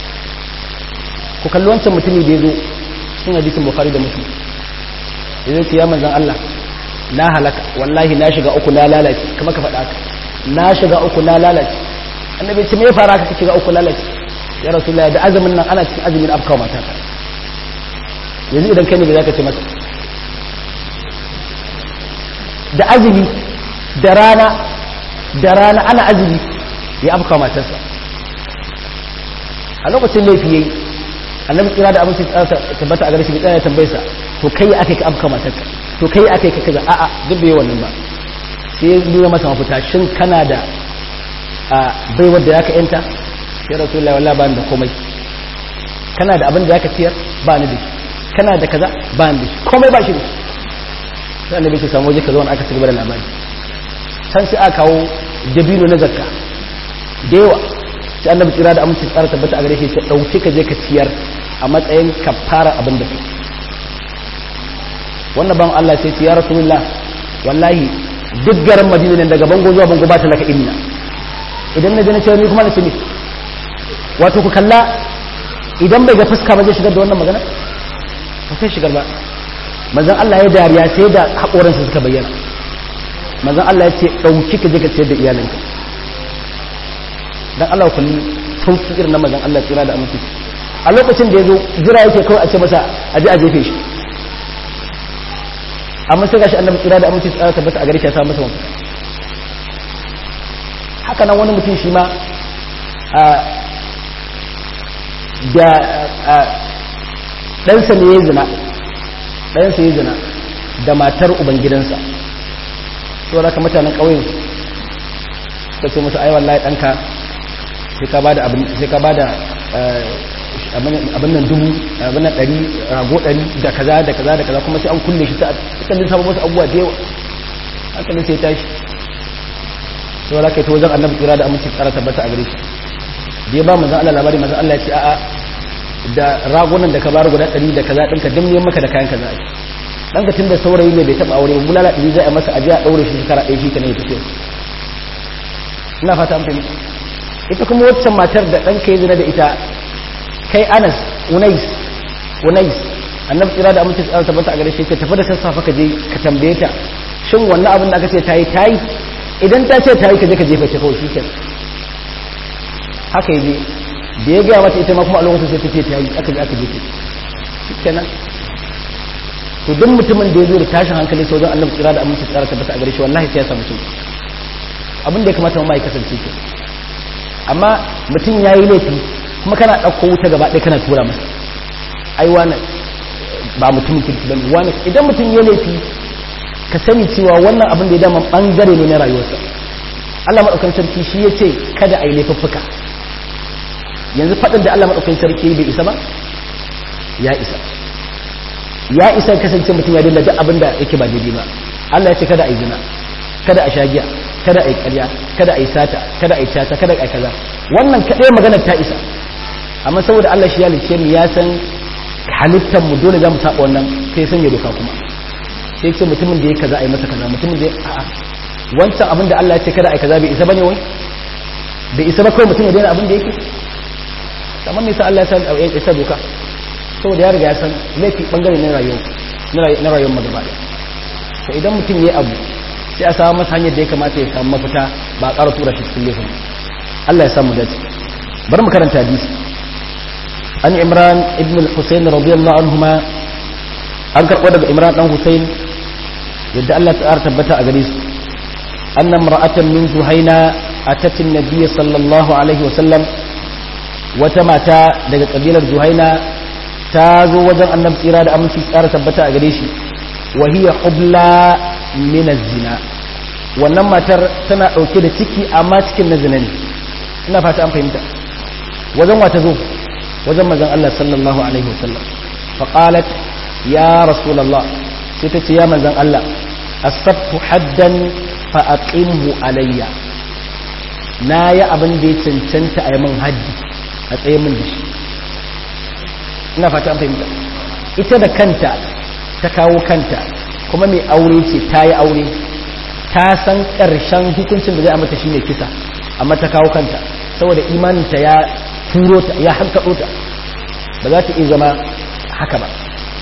ku kalli wancan mutumi da ya zo sun hadisin bukhari da muslim ya zo ya manzan Allah na halaka wallahi na shiga uku na lalace kamar ka faɗa haka na shiga uku na lalace annabi ce me ya fara ka shiga uku lalace ya rasulullahi da azumin nan ana cikin azumin afkawa mata yanzu idan kai ne bai zaka ce masa da azumi da rana da rana ana azumi ya afka matarsa a lokacin laifi yayi annabi kira da abin tabbata a gare shi tsaya tambaye sa to kai akai ka afka matarka to kai akai ka kaza a'a duk bai wannan ba sai ya nuna masa mafita shin kana da a baiwar da zaka yanta sai rasulullahi wallahi ba ni da komai kana da abin da zaka ciyar ba ni da shi kana da kaza ba ni da shi komai ba shi da shi sai annabi ke samu waje ka zauna aka cigaba da labari can sai aka kawo dabino na zakka da yawa sai annabi tsira da aminci tsara tabbata a gare shi sai dauki ka je ka ciyar a matsayin kafara abin da kai wannan ban Allah sai ce ya rasulullah wallahi duk garin madina ne daga bango zuwa bango ba ta laka inna idan na je na ciyar ni kuma na ce ni wato ku kalla idan bai ga fuska ba zai shigar da wannan magana ba sai shigar ba manzon Allah ya dariya sai da haƙoransa suka bayyana manzon Allah ya ce ɗauki ka je ka ciyar da iyalinka dan Allah kulli sauki irin na manzon Allah tsira da aminci a lokacin da ya zo jira yake kawai a ce masa a je a jefe shi amma sai gashi annabi tsira da aminci tsara tabbata a gare shi ya samu masa wani haka nan wani mutum shi ma da ɗansa ne ya zina ɗansa ya zina da matar ubangidansa to da ka mutanen ƙauyen suka ce musu ai wallahi ɗanka sai ka bada abin sai ka bada abin nan dubu abin nan ɗari rago ɗari da kaza da kaza da kaza kuma sai an kulle shi ta kallin sabon wasu abubuwa da yawa hankalin sai tashi sai wala kai ta wajen annabi kira da aminci tsara tabbata a gare shi da ya ba manzan Allah labari manzan Allah ya ce a'a da ragunan da ka bar guda ɗari da kaza ɗinka duk ne maka da kayan kaza ɗanka tun da saurayi ne bai taɓa aure bulala ɗari za a masa ajiya a ɗaure shi shekara ɗaya shi ka ne ya tafiya ina fata an fahimta ita kuma waccan matar da ɗanka ya zina da ita kai anas unais unais annabi tsira da aminci tsara tabbata a gare shi ka tafi da sassafe ka je ka tambaye ta shin wannan abin da aka ce tayi tayi idan ta ce tayi ka je ka jefa ta kawai shikenan haka yaje da ya gaya mata ita ma kuma a lokacin sai ta ce tayi aka je aka jefa shikenan to duk mutumin da ya zo da tashin hankali ta wajen annabi tsira da aminci tsara tabbata a gare shi wallahi sai ya samu sauki abin da ya kamata ma ya kasance ke amma mutum ya yi laifi kuma kana ɗauko wuta gaba ɗaya kana tura masa ai wani ba mutumin kirki ba ne wani idan mutum ya laifi ka sani cewa wannan abin da ya dama ɓangare ne na rayuwarsa Allah maɗaukan sarki shi ya ce kada a yi laifuffuka yanzu faɗin da Allah maɗaukan sarki bai isa ba ya isa ya isa kasance mutum ya dinga duk abin da yake ba daidai ba Allah ya ce kada a yi zina kada a sha giya kada a yi ƙarya kada a yi sata kada a yi tata kada a yi kaza wannan kaɗai magana ta isa amma saboda Allah shi ya lice mu ya san halittar mu dole za mu saba wannan sai sanya doka kuma sai ce mutumin da ya kaza a yi masa kaza mutumin da ya a'a wancan abin da Allah ya ce kada a yi kaza bai isa bane wai bai isa ba kawai mutum ya daina abin da yake amma me yasa Allah ya san ya isa doka saboda ya riga ya san laifi bangare na rayuwa na rayuwar magaba da to idan mutum ya abu sai a samu masa hanyar da ya kamata ya samu mafita ba a ƙara tura shi cikin laifin Allah ya samu dace bari mu karanta hadisi an imran ibn al-husayn radiyallahu anhuma an karɓo daga imran dan husayn yadda Allah ta tabbata a gare su anna imra'atan min zuhaina atat an-nabiy sallallahu alaihi wa sallam wata mata daga kabilar zuhaina ta zo wajen annabi tsira da aminci tsara tabbata a gare shi wa hiya hubla min zina wannan matar tana dauke da ciki amma cikin na zina ne ina fata an fahimta wajen wata zo wajen manzon Allah sallallahu alaihi wasallam fa qalat ya rasulullah sai ta ce ya manzon Allah asabtu haddan fa aqimhu alayya na yi abin da ya cancanta a yi min haddi a tsaye min da shi ina fata an fahimta ita da kanta ta kawo kanta kuma mai aure ce ta yi aure ta san ƙarshen hukuncin da zai mata shine kisa amma ta kawo kanta saboda imaninta ya turo ta ya hankaɗo ta ba za ta iya zama haka ba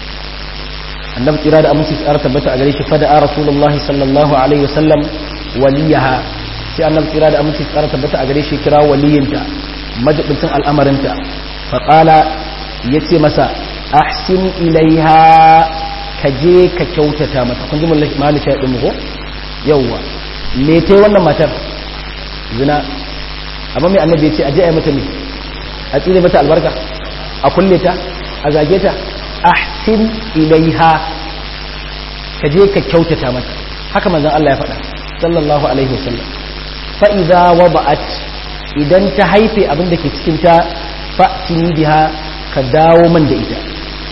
annabi tsira da aminci tsara tabbata a gare shi fada a rasulullahi sallallahu alaihi wasallam waliyaha sai annabi tsira da aminci tsara tabbata a gare shi kira waliyinta majibincin al'amarinta faƙala ya ce masa ahsin ilaiha ka je ka kyautata mata kun ji mahalli shi ɗin ko yauwa me ta yi wannan matar zina amma mai annabi ya ce a je a yi mata ne a tsire mata albarka a kulle ta a zage ta ahsin ilaiha ka je ka kyautata mata haka manzon Allah ya faɗa sallallahu alaihi wasallam fa idza wada'at idan ta haife abin da ke cikin ta fa'tini biha ka dawo man da ita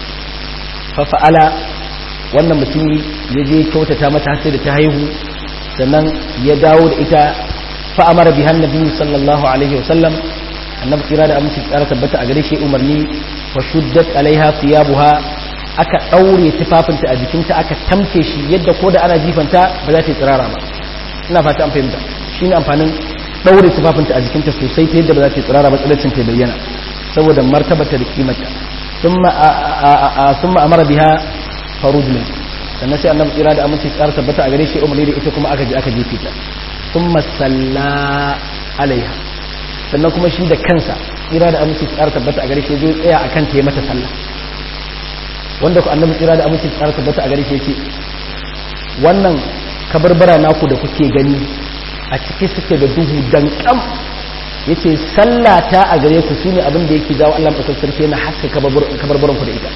fa fa'ala wannan mutumi ya je kyautata mata sai da ta haihu sannan ya dawo da ita fa amara biha annabi sallallahu alaihi wasallam annabi kira da aminci tsara tabbata a gare shi umarni fa shuddat alaiha thiyabuha aka daure tufafinta a jikinta aka tamke shi yadda ko da ana jifanta ba za ta yi tsirara ba ina fata an fahimta shine amfanin daure tufafinta a jikinta sosai ta yadda ba za ta yi tsirara ba tsalacin ta bayyana saboda martabata da kimarta thumma amara biha farujna sannan sai annabi tsira da aminci tsara tabbata a gare shi umarni da ita kuma aka je aka jefe ta thumma salla alaiha sannan kuma shi da kansa tsira da aminci tsara tabbata a gare shi zai tsaya akan ta yi mata sallah wanda ku annabi tsira da aminci tsara tabbata a gare shi yace wannan kabarbara naku da kuke gani a ciki suke da duhu dan kam yace sallata a gare ku shine abin da yake jawo Allah madaukakin sarki yana haska kabarbaran ku da ita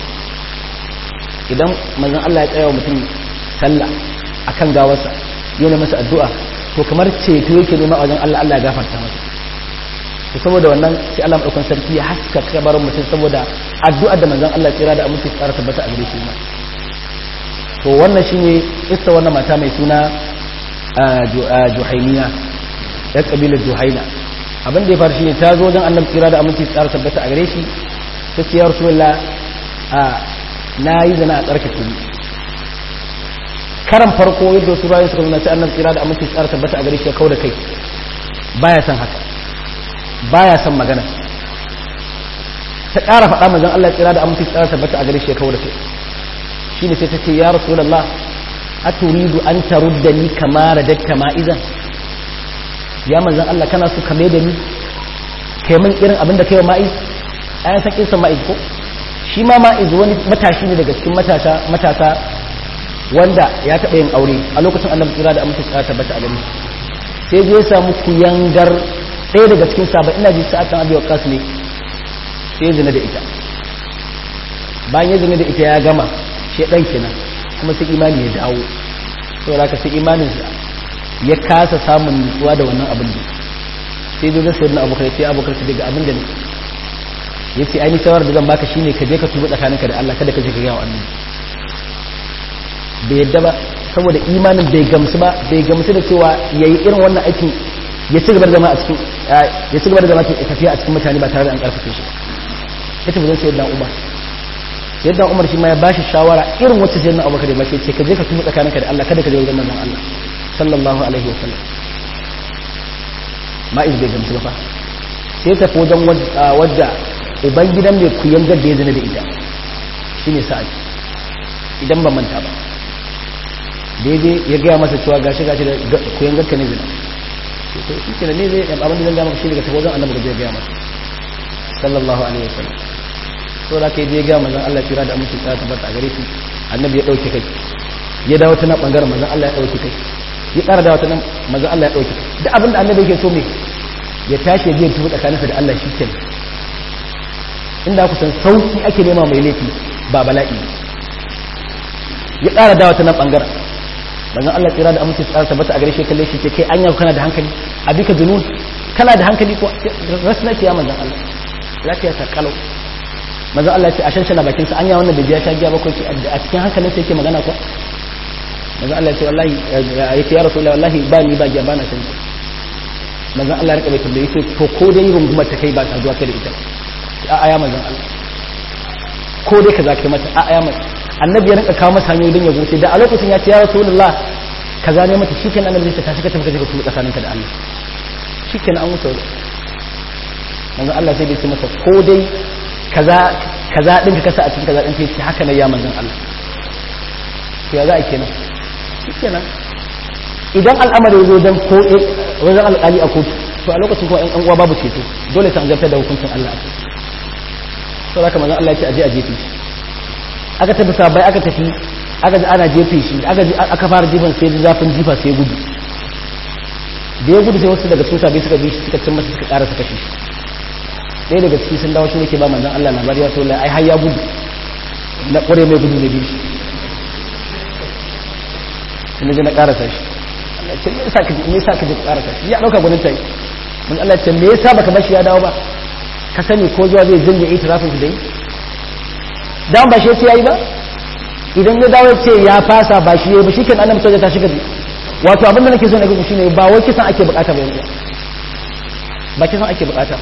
idan manzon Allah ya tsaya wa mutum sallah akan gawarsa yana masa addu'a to kamar ceto yake nema a wajen Allah Allah ya gafarta masa to saboda wannan sai Allah madaukakin sarki ya haska kabarin mutum saboda addu'ar da manzon Allah tsira da aminci tsara tabbata a gare shi ma to wannan shine issa wannan mata mai suna Juhainiya ya kabilar Juhaina abin da ya faru shine ta zo wajen annabi tsira da aminci tsara tabbata a gare shi ta ce ya rasulullah a na yi zana a tsarkake ni karan farko yadda wasu bayan suka nuna sai annabi tsira da aminci tsara tabbata a gare shi ya kau da kai baya son haka baya son magana ta ƙara faɗa mazan Allah tsira da aminci tsara tabbata a gare shi ya kau da kai shine sai ta ce ya rasulullah aturidu an tarudda ni kama radatta ma'izan ya manzan Allah kana so ka da ni kai min irin abin da kai wa ma'iz ayan san kinsa ma'iz ko shi ma ma'iz wani matashi ne daga cikin matasa matasa wanda ya taɓa yin aure a lokacin annabi tsira da amince tsara tabbata a gani sai je ya samu kuyangar ɗaya daga cikin sabon ina ji sa'atan abi waqas ne sai ya zina da ita bayan ya zina da ita ya gama shi ɗan kenan kuma sai imani ya dawo saboda haka sai imaninsa ya kasa samun nutsuwa da wannan abin da sai zo zai sayar na abokan sai abokan su daga abin da ne ya ce ainihin shawar da zan baka shine ka je ka tuba tsakaninka da Allah kada ka je ka gaya wa annabi bai yadda ba saboda imanin bai gamsu ba bai gamsu da cewa yayi irin wannan aikin ya ci gaba da zama a cikin ya ci gaba da zama tafiya a cikin mutane ba tare da an karfafe shi ya tafi zan sayar da Umar yadda Umar shi ma ya bashi shawara irin wacce sayar na Abubakar ya bashi ce ka je ka tuba tsakaninka da Allah kada ka je wajen manzon Allah sallallahu alaihi wa sallam ma'iz bai gamsu ba sai tafi wajen wadda uban gidan mai kuyan gadda ya zina da ita shine sa'ad idan ba manta ba daidai ya gaya masa cewa gashi gashi da kuyan gadka ne zina to shi ke da ne zai abin da zan gama shi daga tafi wajen annabi da zai gaya masa sallallahu alaihi wa sallam so da kai zai gaya manzon Allah kira da aminci ta tabbata a gare shi annabi ya dauke kai ya dawo ta nan bangaren manzon Allah ya dauke kai ya ƙara da wata nan maza Allah ya ɗauki da abinda annabi yake so me ya tashi ya je tubu tsakaninsa da Allah shi ke inda ku san sauki ake nema mai laifi ba bala'i ya ƙara da wata nan ɓangaren manzon Allah tsira da amince tsara tabbata a gare shi kalle shi ce kai anya kana da hankali abika junun kana da hankali ko rasu nake ya manzon Allah lafiya ta kalau manzon Allah ya ce a shanshana bakin sa anya wannan bai biya sha giya ba ko a cikin hankalin sa yake magana ko manzon Allah ya ce wallahi ya ce ya rasulullahi wallahi ba ni ba giya ba na shan manzon Allah ya rika bai tambaye ce to ko dai rungumar ta kai ba ta zuwa kai da ita a aya manzon Allah ko dai ka zaka mata a aya mata annabi ya rinka kawo masa hanyoyi don ya goce da a lokacin ya ce ya rasulullah kaza ne mata shikenan annabi zai ta tashi ka tafi ka je ka tuba tsakaninka da Allah shikenan an wuce wajen manzon Allah sai dai ce masa ko dai kaza kaza din ka kasa a cikin kaza din ta ce haka ne ya manzon Allah to ya za a kenan shikenan idan al'amari ya zo dan ko wajen alƙali a kotu to a lokacin kuma ɗan uwa babu ceto dole ta zartar da hukuncin Allah a kai sau haka manzon Allah ya ce aje a jefe shi aka tafi sabai aka tafi aka ji ana jefe shi aka ji aka fara jifan sai zafin jifa sai gudu da ya gudu sai wasu daga cikin sabai suka bi shi suka cin masa suka ƙara suka shi ɗaya daga ciki sun dawo shi ne ke ba manzon Allah labari ya so ai har ya gudu na ƙware mai gudu na biyu shi sai na na ƙarasa shi Allah ce me yasa ka me yasa ka je ka ƙarasa shi ya dauka gwanin tai mun Allah ce me yasa baka bar shi ya dawo ba ka sani ko zuwa zai jinje itirafin su dai dan ba shi yace yayi ba idan ya dawo ce ya fasa ba shi yayi ba shi kan annabi sai ta shiga wato abin da nake so na ga shine ba wai kisan ake bukata ba yanzu ba kisan ake bukata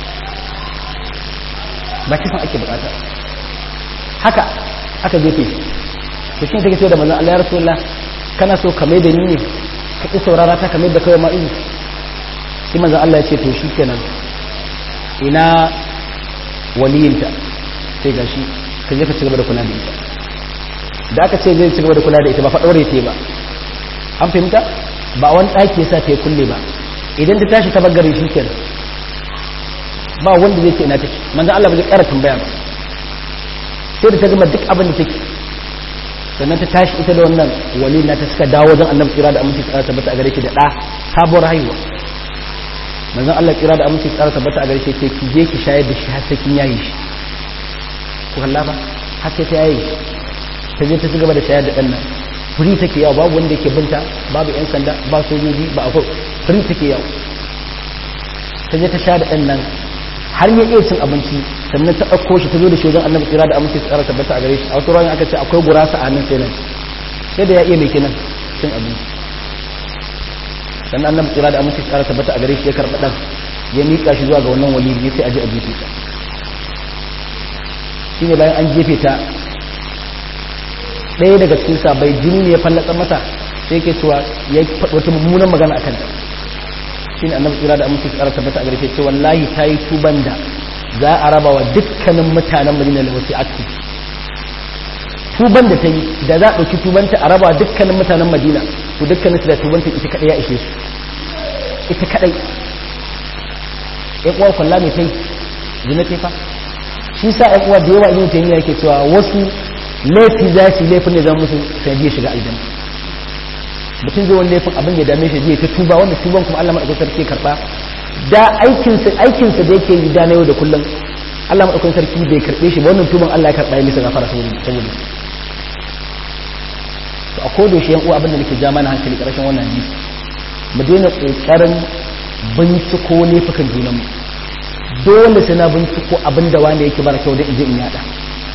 ba kisan ake bukata haka aka jefe shi to shi take ce da manzon Allah ya rasulullah kana so ka mai da ni ne ka ƙi saurara ta kamar da kawai ma'izu sai manzan Allah ya ce to shi kenan ina waliyinta sai gashi ka je ka ci gaba da kula da ita da aka ce zai ci gaba da kula da ita ba fa daure ta ba an fahimta ba wani ɗaki ya sa ta yi kulle ba idan ta tashi ta bagare shi kenan ba wanda zai ce ina take manzan Allah ba zai ƙara tambaya ba sai da ta gama duk abin da take sannan ta tashi ita da wannan wali na ta suka dawo wajen annabi tsira da aminci tsara tabbata a gare shi da ɗa sabuwar haihuwa manzan Allah tsira da aminci tsara tabbata a gare shi ce ki je ki shayar da shi har sai kin yayi shi ku kalla ba har sai ta yayi shi ta je ta ci gaba da shayar da ɗan nan firi take yawo babu wanda yake binta babu yan sanda ba sojoji ba akwai firi take yawo ta je ta sha da ɗan nan har ya iya cin abinci sannan ta ɗauko shi ta zo da shi wajen annabi tsira da aminci tsara tabbata a gare shi a wasu ruwan aka ce akwai gurasa a hannun sai nan sai da ya iya mai kenan cin abinci sannan annabi tsira da aminci tsara tabbata a gare shi ya karɓa ɗan ya miƙa shi zuwa ga wannan wali ya ce aje a jefe ta shine bayan an jefe ta ɗaya daga cikin sabai jini ne ya fallatsa masa sai ke cewa ya faɗi wata mummunan magana a kanta shi ne annabi tsira da aminci tsara tabbata a garfe ce wallahi ta yi tuban da za a raba wa dukkanin mutanen madina da wasu akti tuban da ta yi da za a ɗauki tubanta a raba wa dukkanin mutanen madina to dukkanin su da tubanta ita kaɗai ya ishe su ita kaɗai ya uwa kwalla mai ta yi zina ta fa shi sa ya uwa da yawa yin taimiyya yake cewa wasu laifi za su laifin da zan musu sanadiyar shiga aljanna mutum zai wani laifin abin da dame shi zai ta tuba wanda tuban kuma Allah madaukakin sarki karba da aikinsa aikinsa da yake yi da na yau da kullum Allah madaukakin sarki bai karbe shi ba wannan tuban Allah ya karba ya misa gafara saboda saboda to a kodo shi yan uwa abin da nake ja mana hankali karshen wannan hadisi mu daina kokarin binciko laifukan junanmu dole sai na binciko abin da wanda yake bara kyau da in je in yada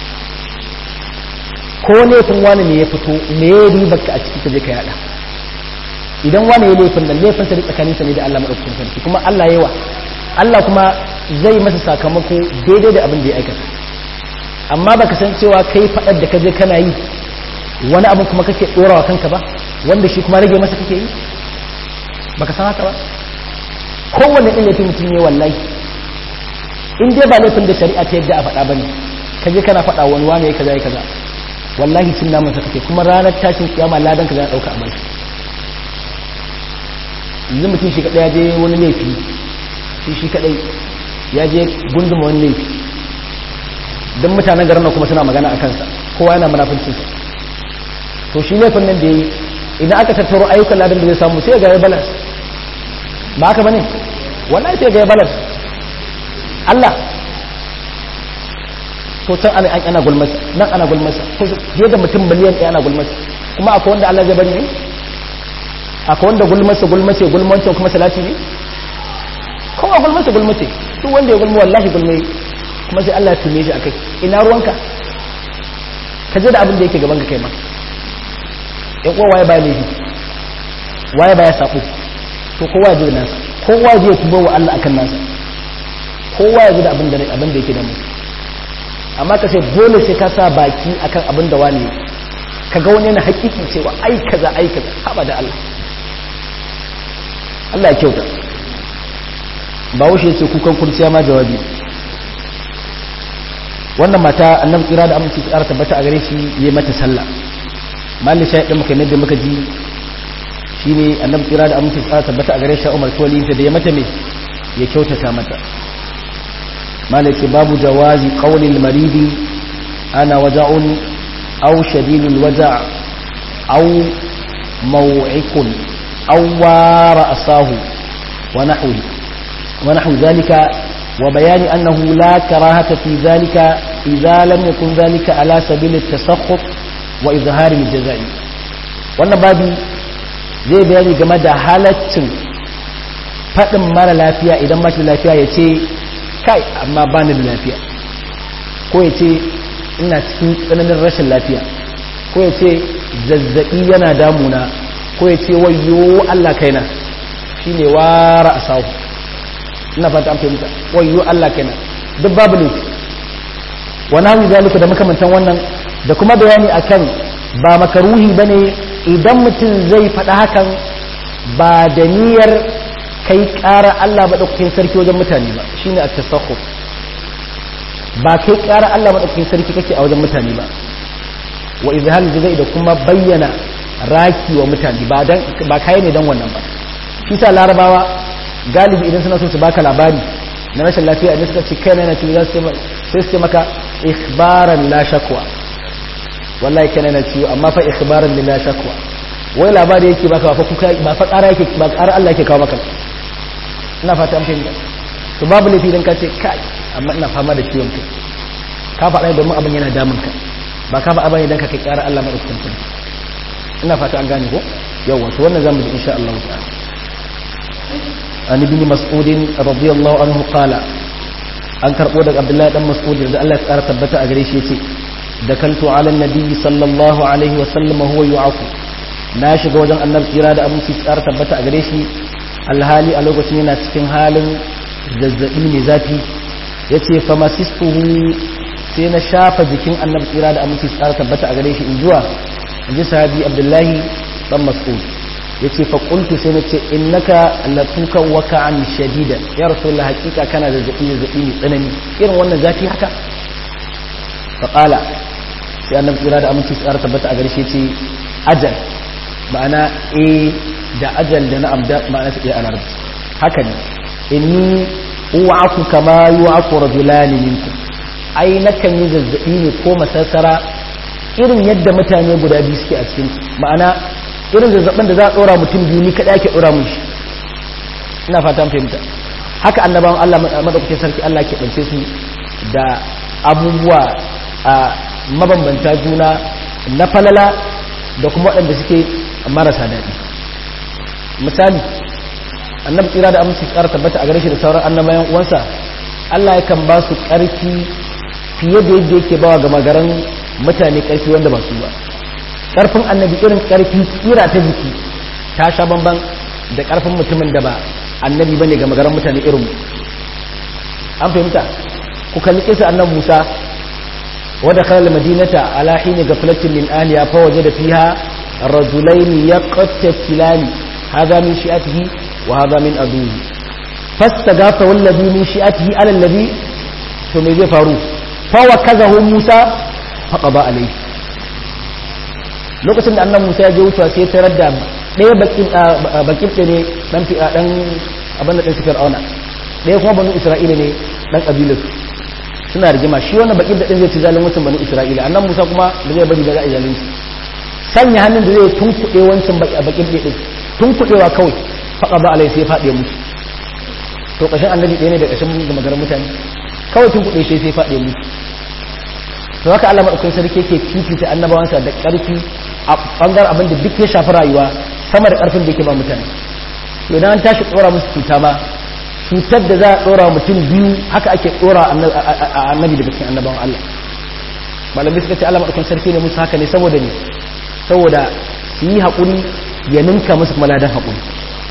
ko laifin wani ne ya fito me ya ribar ka a ciki ka je ka yada idan wani ya laifin nan laifin sa tsakanin sa ne da Allah madaukakin sarki kuma Allah yawa Allah kuma zai masa sakamako daidai da abin da ya aikata amma baka san cewa kai fadar da ka je kana yi wani abin kuma kake dorawa kanka ba wanda shi kuma rage masa kake yi baka san haka ba kowanne ɗin laifin mutum ne wallahi in dai ba laifin da shari'a ta yadda a faɗa bane ka je kana faɗa wani wani ya kaza ya kaza wallahi cin namun sa kake kuma ranar tashin kiyama ladan ka za a dauka a bai yanzu mutum shi kadai ya je wani laifi shi shi kadai ya je gunduma wani laifi don mutanen garin nan kuma suna magana a kansa kowa yana munafincin sa to shi laifin nan da yi idan aka tattaro ayyukan ladan da zai samu sai ga ya balas ba haka bane wallahi sai ga ya balas Allah to can ana an ana gulmasa nan ana gulmasa ko fiye da mutum miliyan ɗaya ana gulmasa kuma akwai wanda Allah zai bari ne akwai wanda gulmasa gulmace gulmancin kuma salati ne kowa gulmasa gulmace duk wanda ya gulma wallahi gulme kuma sai Allah ya tume shi akai ina ruwanka ka je da abin da yake gaban ka kai ma in kowa waye baya laifi waye baya sabo to kowa ya je da nasa kowa ya je ya tubo wa Allah akan nasa kowa ya je da abin da abin da yake da mu amma ka ce dole sai ka sa baki akan abin da wani ka ga wani yana hakiki cewa ai kaza ai kaza haba da Allah Allah ya kyauta ba wuce ce kukan kurciya ma jawabi wannan mata annabi tsira da aminci tsara tabbata a gare shi yayi mata sallah malli sai din muka da muka ji shine annabi tsira da aminci tsara tabbata a gare shi Umar Tawali da ya mata me ya kyautata mata مالك باب جواز قول المريض أنا وجع أو شديد الوجع أو موعك أو رأساه ونحوه ونحو ذلك وبيان أنه لا كراهة في ذلك إذا لم يكن ذلك على سبيل التسخط وإظهار الجزاء وأن بابي zai bayani game da halaccin faɗin mara lafiya idan mashi lafiya ya ce kai amma ba ni da lafiya ko ya ce ina cikin tsananin rashin lafiya ko ya ce zazzaɓi yana damuna ko ya ce wayo Allah kaina shi ne wara a sahu ina fata an fahimta wayo Allah kaina duk babu ne wani hannu zalika da makamantan wannan da kuma bayani akan ba makaruhi ba ne idan mutum zai faɗa hakan ba da niyyar kai ƙara Allah ba ɗaukakin sarki wajen mutane ba shi ne a tasakku ba kai ƙara Allah madaukakin sarki kake a wajen mutane ba wa izhar jazai da kuma bayyana raki wa mutane ba dan ba kai ne dan wannan ba shi sa larabawa galibi idan suna so su baka labari na rashin lafiya idan suka ce kai na ciwo za su sai su ce maka ikhbaran la shakwa wallahi kai na ciwo amma fa ikhbaran la shakwa wai labari yake baka ba fa kuka ba fa ƙara yake ba ƙara Allah yake kawo maka ina fata an fahimta to babu laifi idan ka ce kai amma ina fama da ciwon kai ka faɗa domin abin yana damun ka ba ka faɗa bane idan ka kai ƙara Allah madaukakin sarki ina fata an gane ko yawa to wannan zamu ji insha Allah ta'ala an ibn mas'ud radiyallahu anhu qala an karbo daga abdullahi dan mas'ud da Allah ya tsara tabbata a gare shi yace dakaltu ala nabi sallallahu alaihi wa sallam huwa yu'afu na shiga wajen annabi tsira da abin tsara tabbata a gare shi alhali a lokacin yana cikin halin zazzabi mai zafi yace fa masistuhu sai na shafa jikin annabi tsira da aminci tsara tabbata a gare shi in zuwa in ji sahabi abdullahi dan mas'ud yace fa qultu sai na ce innaka latuka waka'an shadida ya rasulullah hakika kana da zabi zabi mai tsanani irin wannan zafi haka fa qala sai annabi tsira da aminci tsara tabbata a gare shi yace ajal ma'ana eh da ajal da na amda ma'ana su a larabci haka ne inni u'aku kama yu'aku rajulani minkum ai nakan yi zazzabi ne ko masassara irin yadda mutane guda biyu suke a cikin ma'ana irin zazzabin da za a dora mutum biyu ni kada ake dora mushi ina fata an fahimta haka annabawan Allah madaukakin sarki Allah ke bance su da abubuwa a mabambanta juna na falala da kuma waɗanda suke marasa daɗi misali annabi tsira da aminci ƙara tabbata a gare shi da sauran annabayan uwansa Allah yakan ba su ƙarfi fiye da yadda yake bawa ga magaran mutane ƙarfi wanda ba su ba ƙarfin annabi irin ƙarfi kira ta jiki ta sha bamban da ƙarfin mutumin da ba annabi bane ga magaran mutane irin an fahimta ku kalli kisa annabi Musa wadda khalal madinata ala hini gaflatin min aliya fa wajada fiha rajulain yaqtatilani hadha min shi'atihi wa hadha min aduhi fastaghatha walladhi min shi'atihi ala alladhi to me zai faru fawa kazahu musa faƙaba alai lokacin da annan musa ya je wucewa sai tarar da ɗaya bakin ɗaya ne ɗan ɗan abin da ɗan su fir'auna ɗaya kuma banu isra'ila ne ɗan ƙabilar suna rigima shi wannan bakin da ɗin zai ci zalin wancan banu isra'ila annan musa kuma da zai bari da za a zalin su sanya hannun da zai tunkuɗe wancan bakin ɗaya ɗin tunkuɗewa kawai faƙaba alai sai faɗe musu to ƙashin annabi ɗaya ne da ƙashin magaran mutane kawai tunkuɗe shi sai faɗe musu to haka Allah madaukakin sarki yake fifita annabawansa da ƙarfi a bangar abin da duk ya shafi rayuwa sama da ƙarfin da yake ba mutane to idan an tashi tsora musu cuta ma cutar da za a tsora mutum biyu haka ake tsora annabi daga cikin annabawan Allah malamai suka ce Allah madaukakin sarki ne musu haka ne saboda ne saboda su yi haƙuri ya ninka musu kuma ladan haƙuri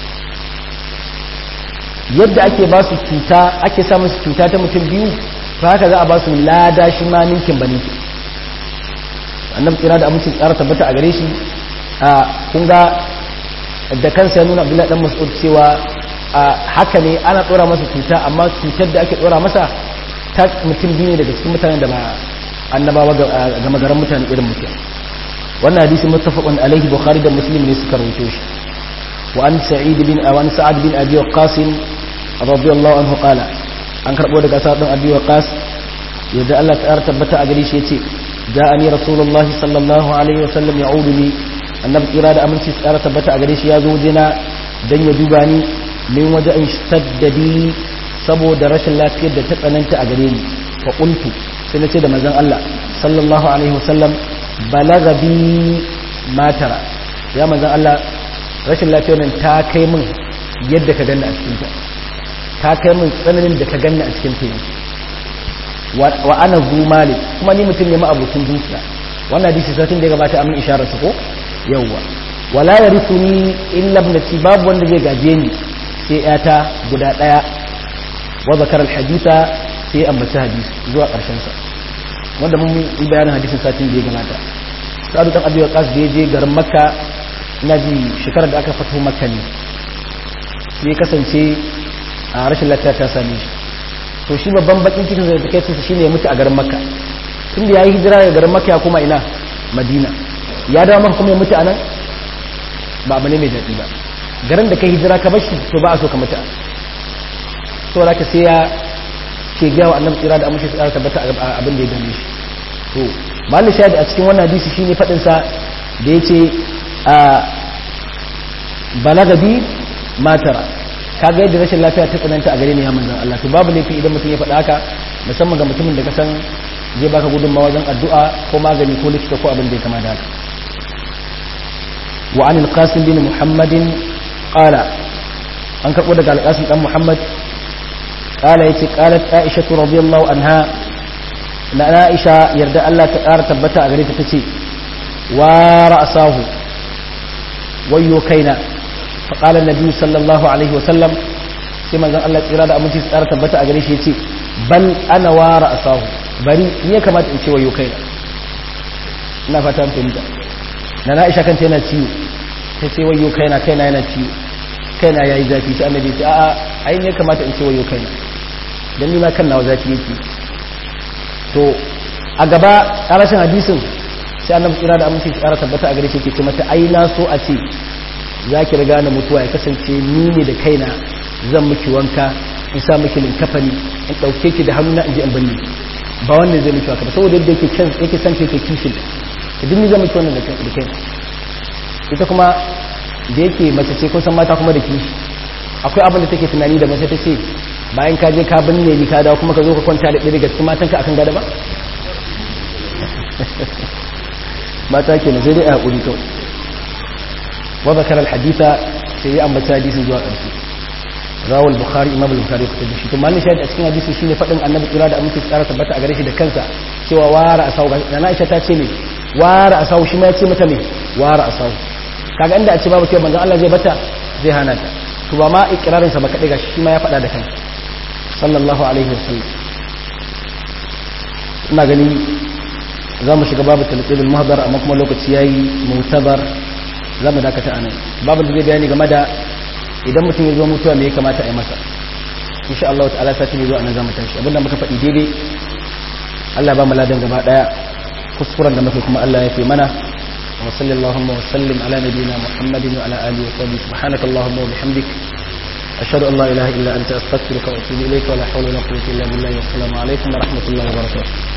yadda ake ba su cuta ake sa musu cuta ta mutum biyu ta haka za a ba su lada shi ma ninkin ba ninkin annabi tsira da amincin tsara tabbata a gare shi a kun ga da kansa ya nuna abdullahi dan mas'ud cewa haka ne ana tsora masa cuta amma cutar da ake tsora masa ta mutum biyu ne daga cikin mutanen da ba annabawa ga magaran mutane irin mutum wannan hadisi muttafaqun alaihi bukhari da muslim ne suka rawaito shi wa an sa'id bin awan sa'ad bin abi waqqas radiyallahu anhu qala an karbo daga sa'ad bin abi waqqas yadda Allah ta tabbata a gare shi yace ja'ani rasulullahi sallallahu alaihi wasallam ya'uduni annabi kira da aminci tsara tabbata a gare shi ya zo wajena dan ya duba ni min waje in shaddadi saboda rashin lafiyar da ta tsananta a gare ni fa qultu sai nace da manzon Allah sallallahu alaihi wasallam balaga bi matara ya manzon Allah rashin lafiyar nan ta kai min yadda ka ganna a cikin ta ta kai min tsananin da ka ganna a cikin ta wa ana zu malik kuma ni mutum ne ma'abucin dukiya wannan hadisi satin da ya gabata amin isharar su ko yawwa wala yarithuni illa ibnati babu wanda zai gaje ni sai yata guda daya wa zakar alhaditha sai ambaci hadisi zuwa karshen sa wanda mun yi bayanin hadisin satin da ya gabata sa'adu dan abi waqas da je garin makka ina ji shekarar da aka fito makka ne sai kasance a rashin lafiya ta same shi to shi babban bakin cikin da take ce shine ya mutu a garin makka tunda yayi hijira daga garin makka ya koma ina madina ya dawo maka kuma ya mutu anan ba abu ne mai daɗi ba garin da kai hijira ka bashi to ba a so ka mutu so da ka sai ya ke gyawa annabi tsira da amince tsara tabbata abin da ya dame shi to malin shahid a cikin wannan hadisi shine fadin sa da yace a balaga bi matara kaga yadda rashin lafiya ta tsananta a gare ni ya manzon Allah to babu laifi idan mutum ya faɗa haka musamman ga mutumin da ka san zai baka gudunmawa wajen addu'a ko magani ko likita ko abin da ya kama da haka wa anil qasim bin muhammadin qala an karbo daga alqasim dan muhammad qala yace qalat aisha radiyallahu anha na aisha yarda Allah ta ƙara tabbata a gare ta tace wa ra'sahu wayyo kaina fa qala an-nabi sallallahu alaihi wa sallam sai manzon Allah tsira da aminci su ƙara tabbata a gare shi yace bal ana wa ra'sahu bari ni ya kamata in ce wayyo kaina ina fata mun fahimta na Aisha kanta yana ciwo sai sai wayyo kaina kaina yana ciwo kaina yayi zafi sai annabi ya ce a'a ai ne kamata in ce wayyo kaina dan ni ma kan nawa zafi yake to a gaba ƙarashin hadisin sai annabi tsira da aminci tsara tabbata a gare shi ke ce mata ai na so a ce za ki riga na mutuwa ya kasance ni ne da kaina zan miki wanka in sa miki linkafani in ɗauke ki da hannuna in je in banne ba wannan zai miki wanka ba saboda yadda yake can yake san yake kishin da duk ni zan miki wannan da kaina ita kuma da yake mace ce kun san mata kuma da kishi akwai abin da take tunani da mace ta ce bayan ka je ka binne ni ka dawo kuma ka zo ka kwanta da ɗaya daga cikin matanka akan gada ba mata ke na sai dai a haƙuri kawai wa zakar alhaditha sai ya ambata hadisin zuwa ƙarshe rawal bukhari imam al-bukhari ya fitar da shi to malin shahid a cikin hadisin shine faɗin annabi kira da aminci tsara tabbata a gare shi da kansa cewa wara asau da na aisha ta ce me wara asau shi ma ya ce mata me wara asau kaga inda a ce babu cewa manzon Allah zai bata zai hana ta to ba ma ikrarin sa ba kadai gashi shi ma ya faɗa da kansa sallallahu alaihi wasallam ina gani za mu shiga babu talqibul mahdar amma kuma lokaci yayi mutabar za mu dakata anan babu da zai bayani game da idan mutum ya zo mutuwa me ya kamata a yi masa insha Allah ta'ala sati ne zuwa nan za mu tashi abinda muka faɗi daidai Allah ba mu ladan gaba daya kuskuren da muka kuma Allah ya fi mana wa sallallahu wa sallim ala nabiyyina muhammadin wa ala alihi wa sahbihi subhanakallahumma wa bihamdik أشهد أن لا إله إلا أنت أستغفرك وأتوب إليك ولا حول ولا قوة إلا بالله والسلام عليكم ورحمة الله وبركاته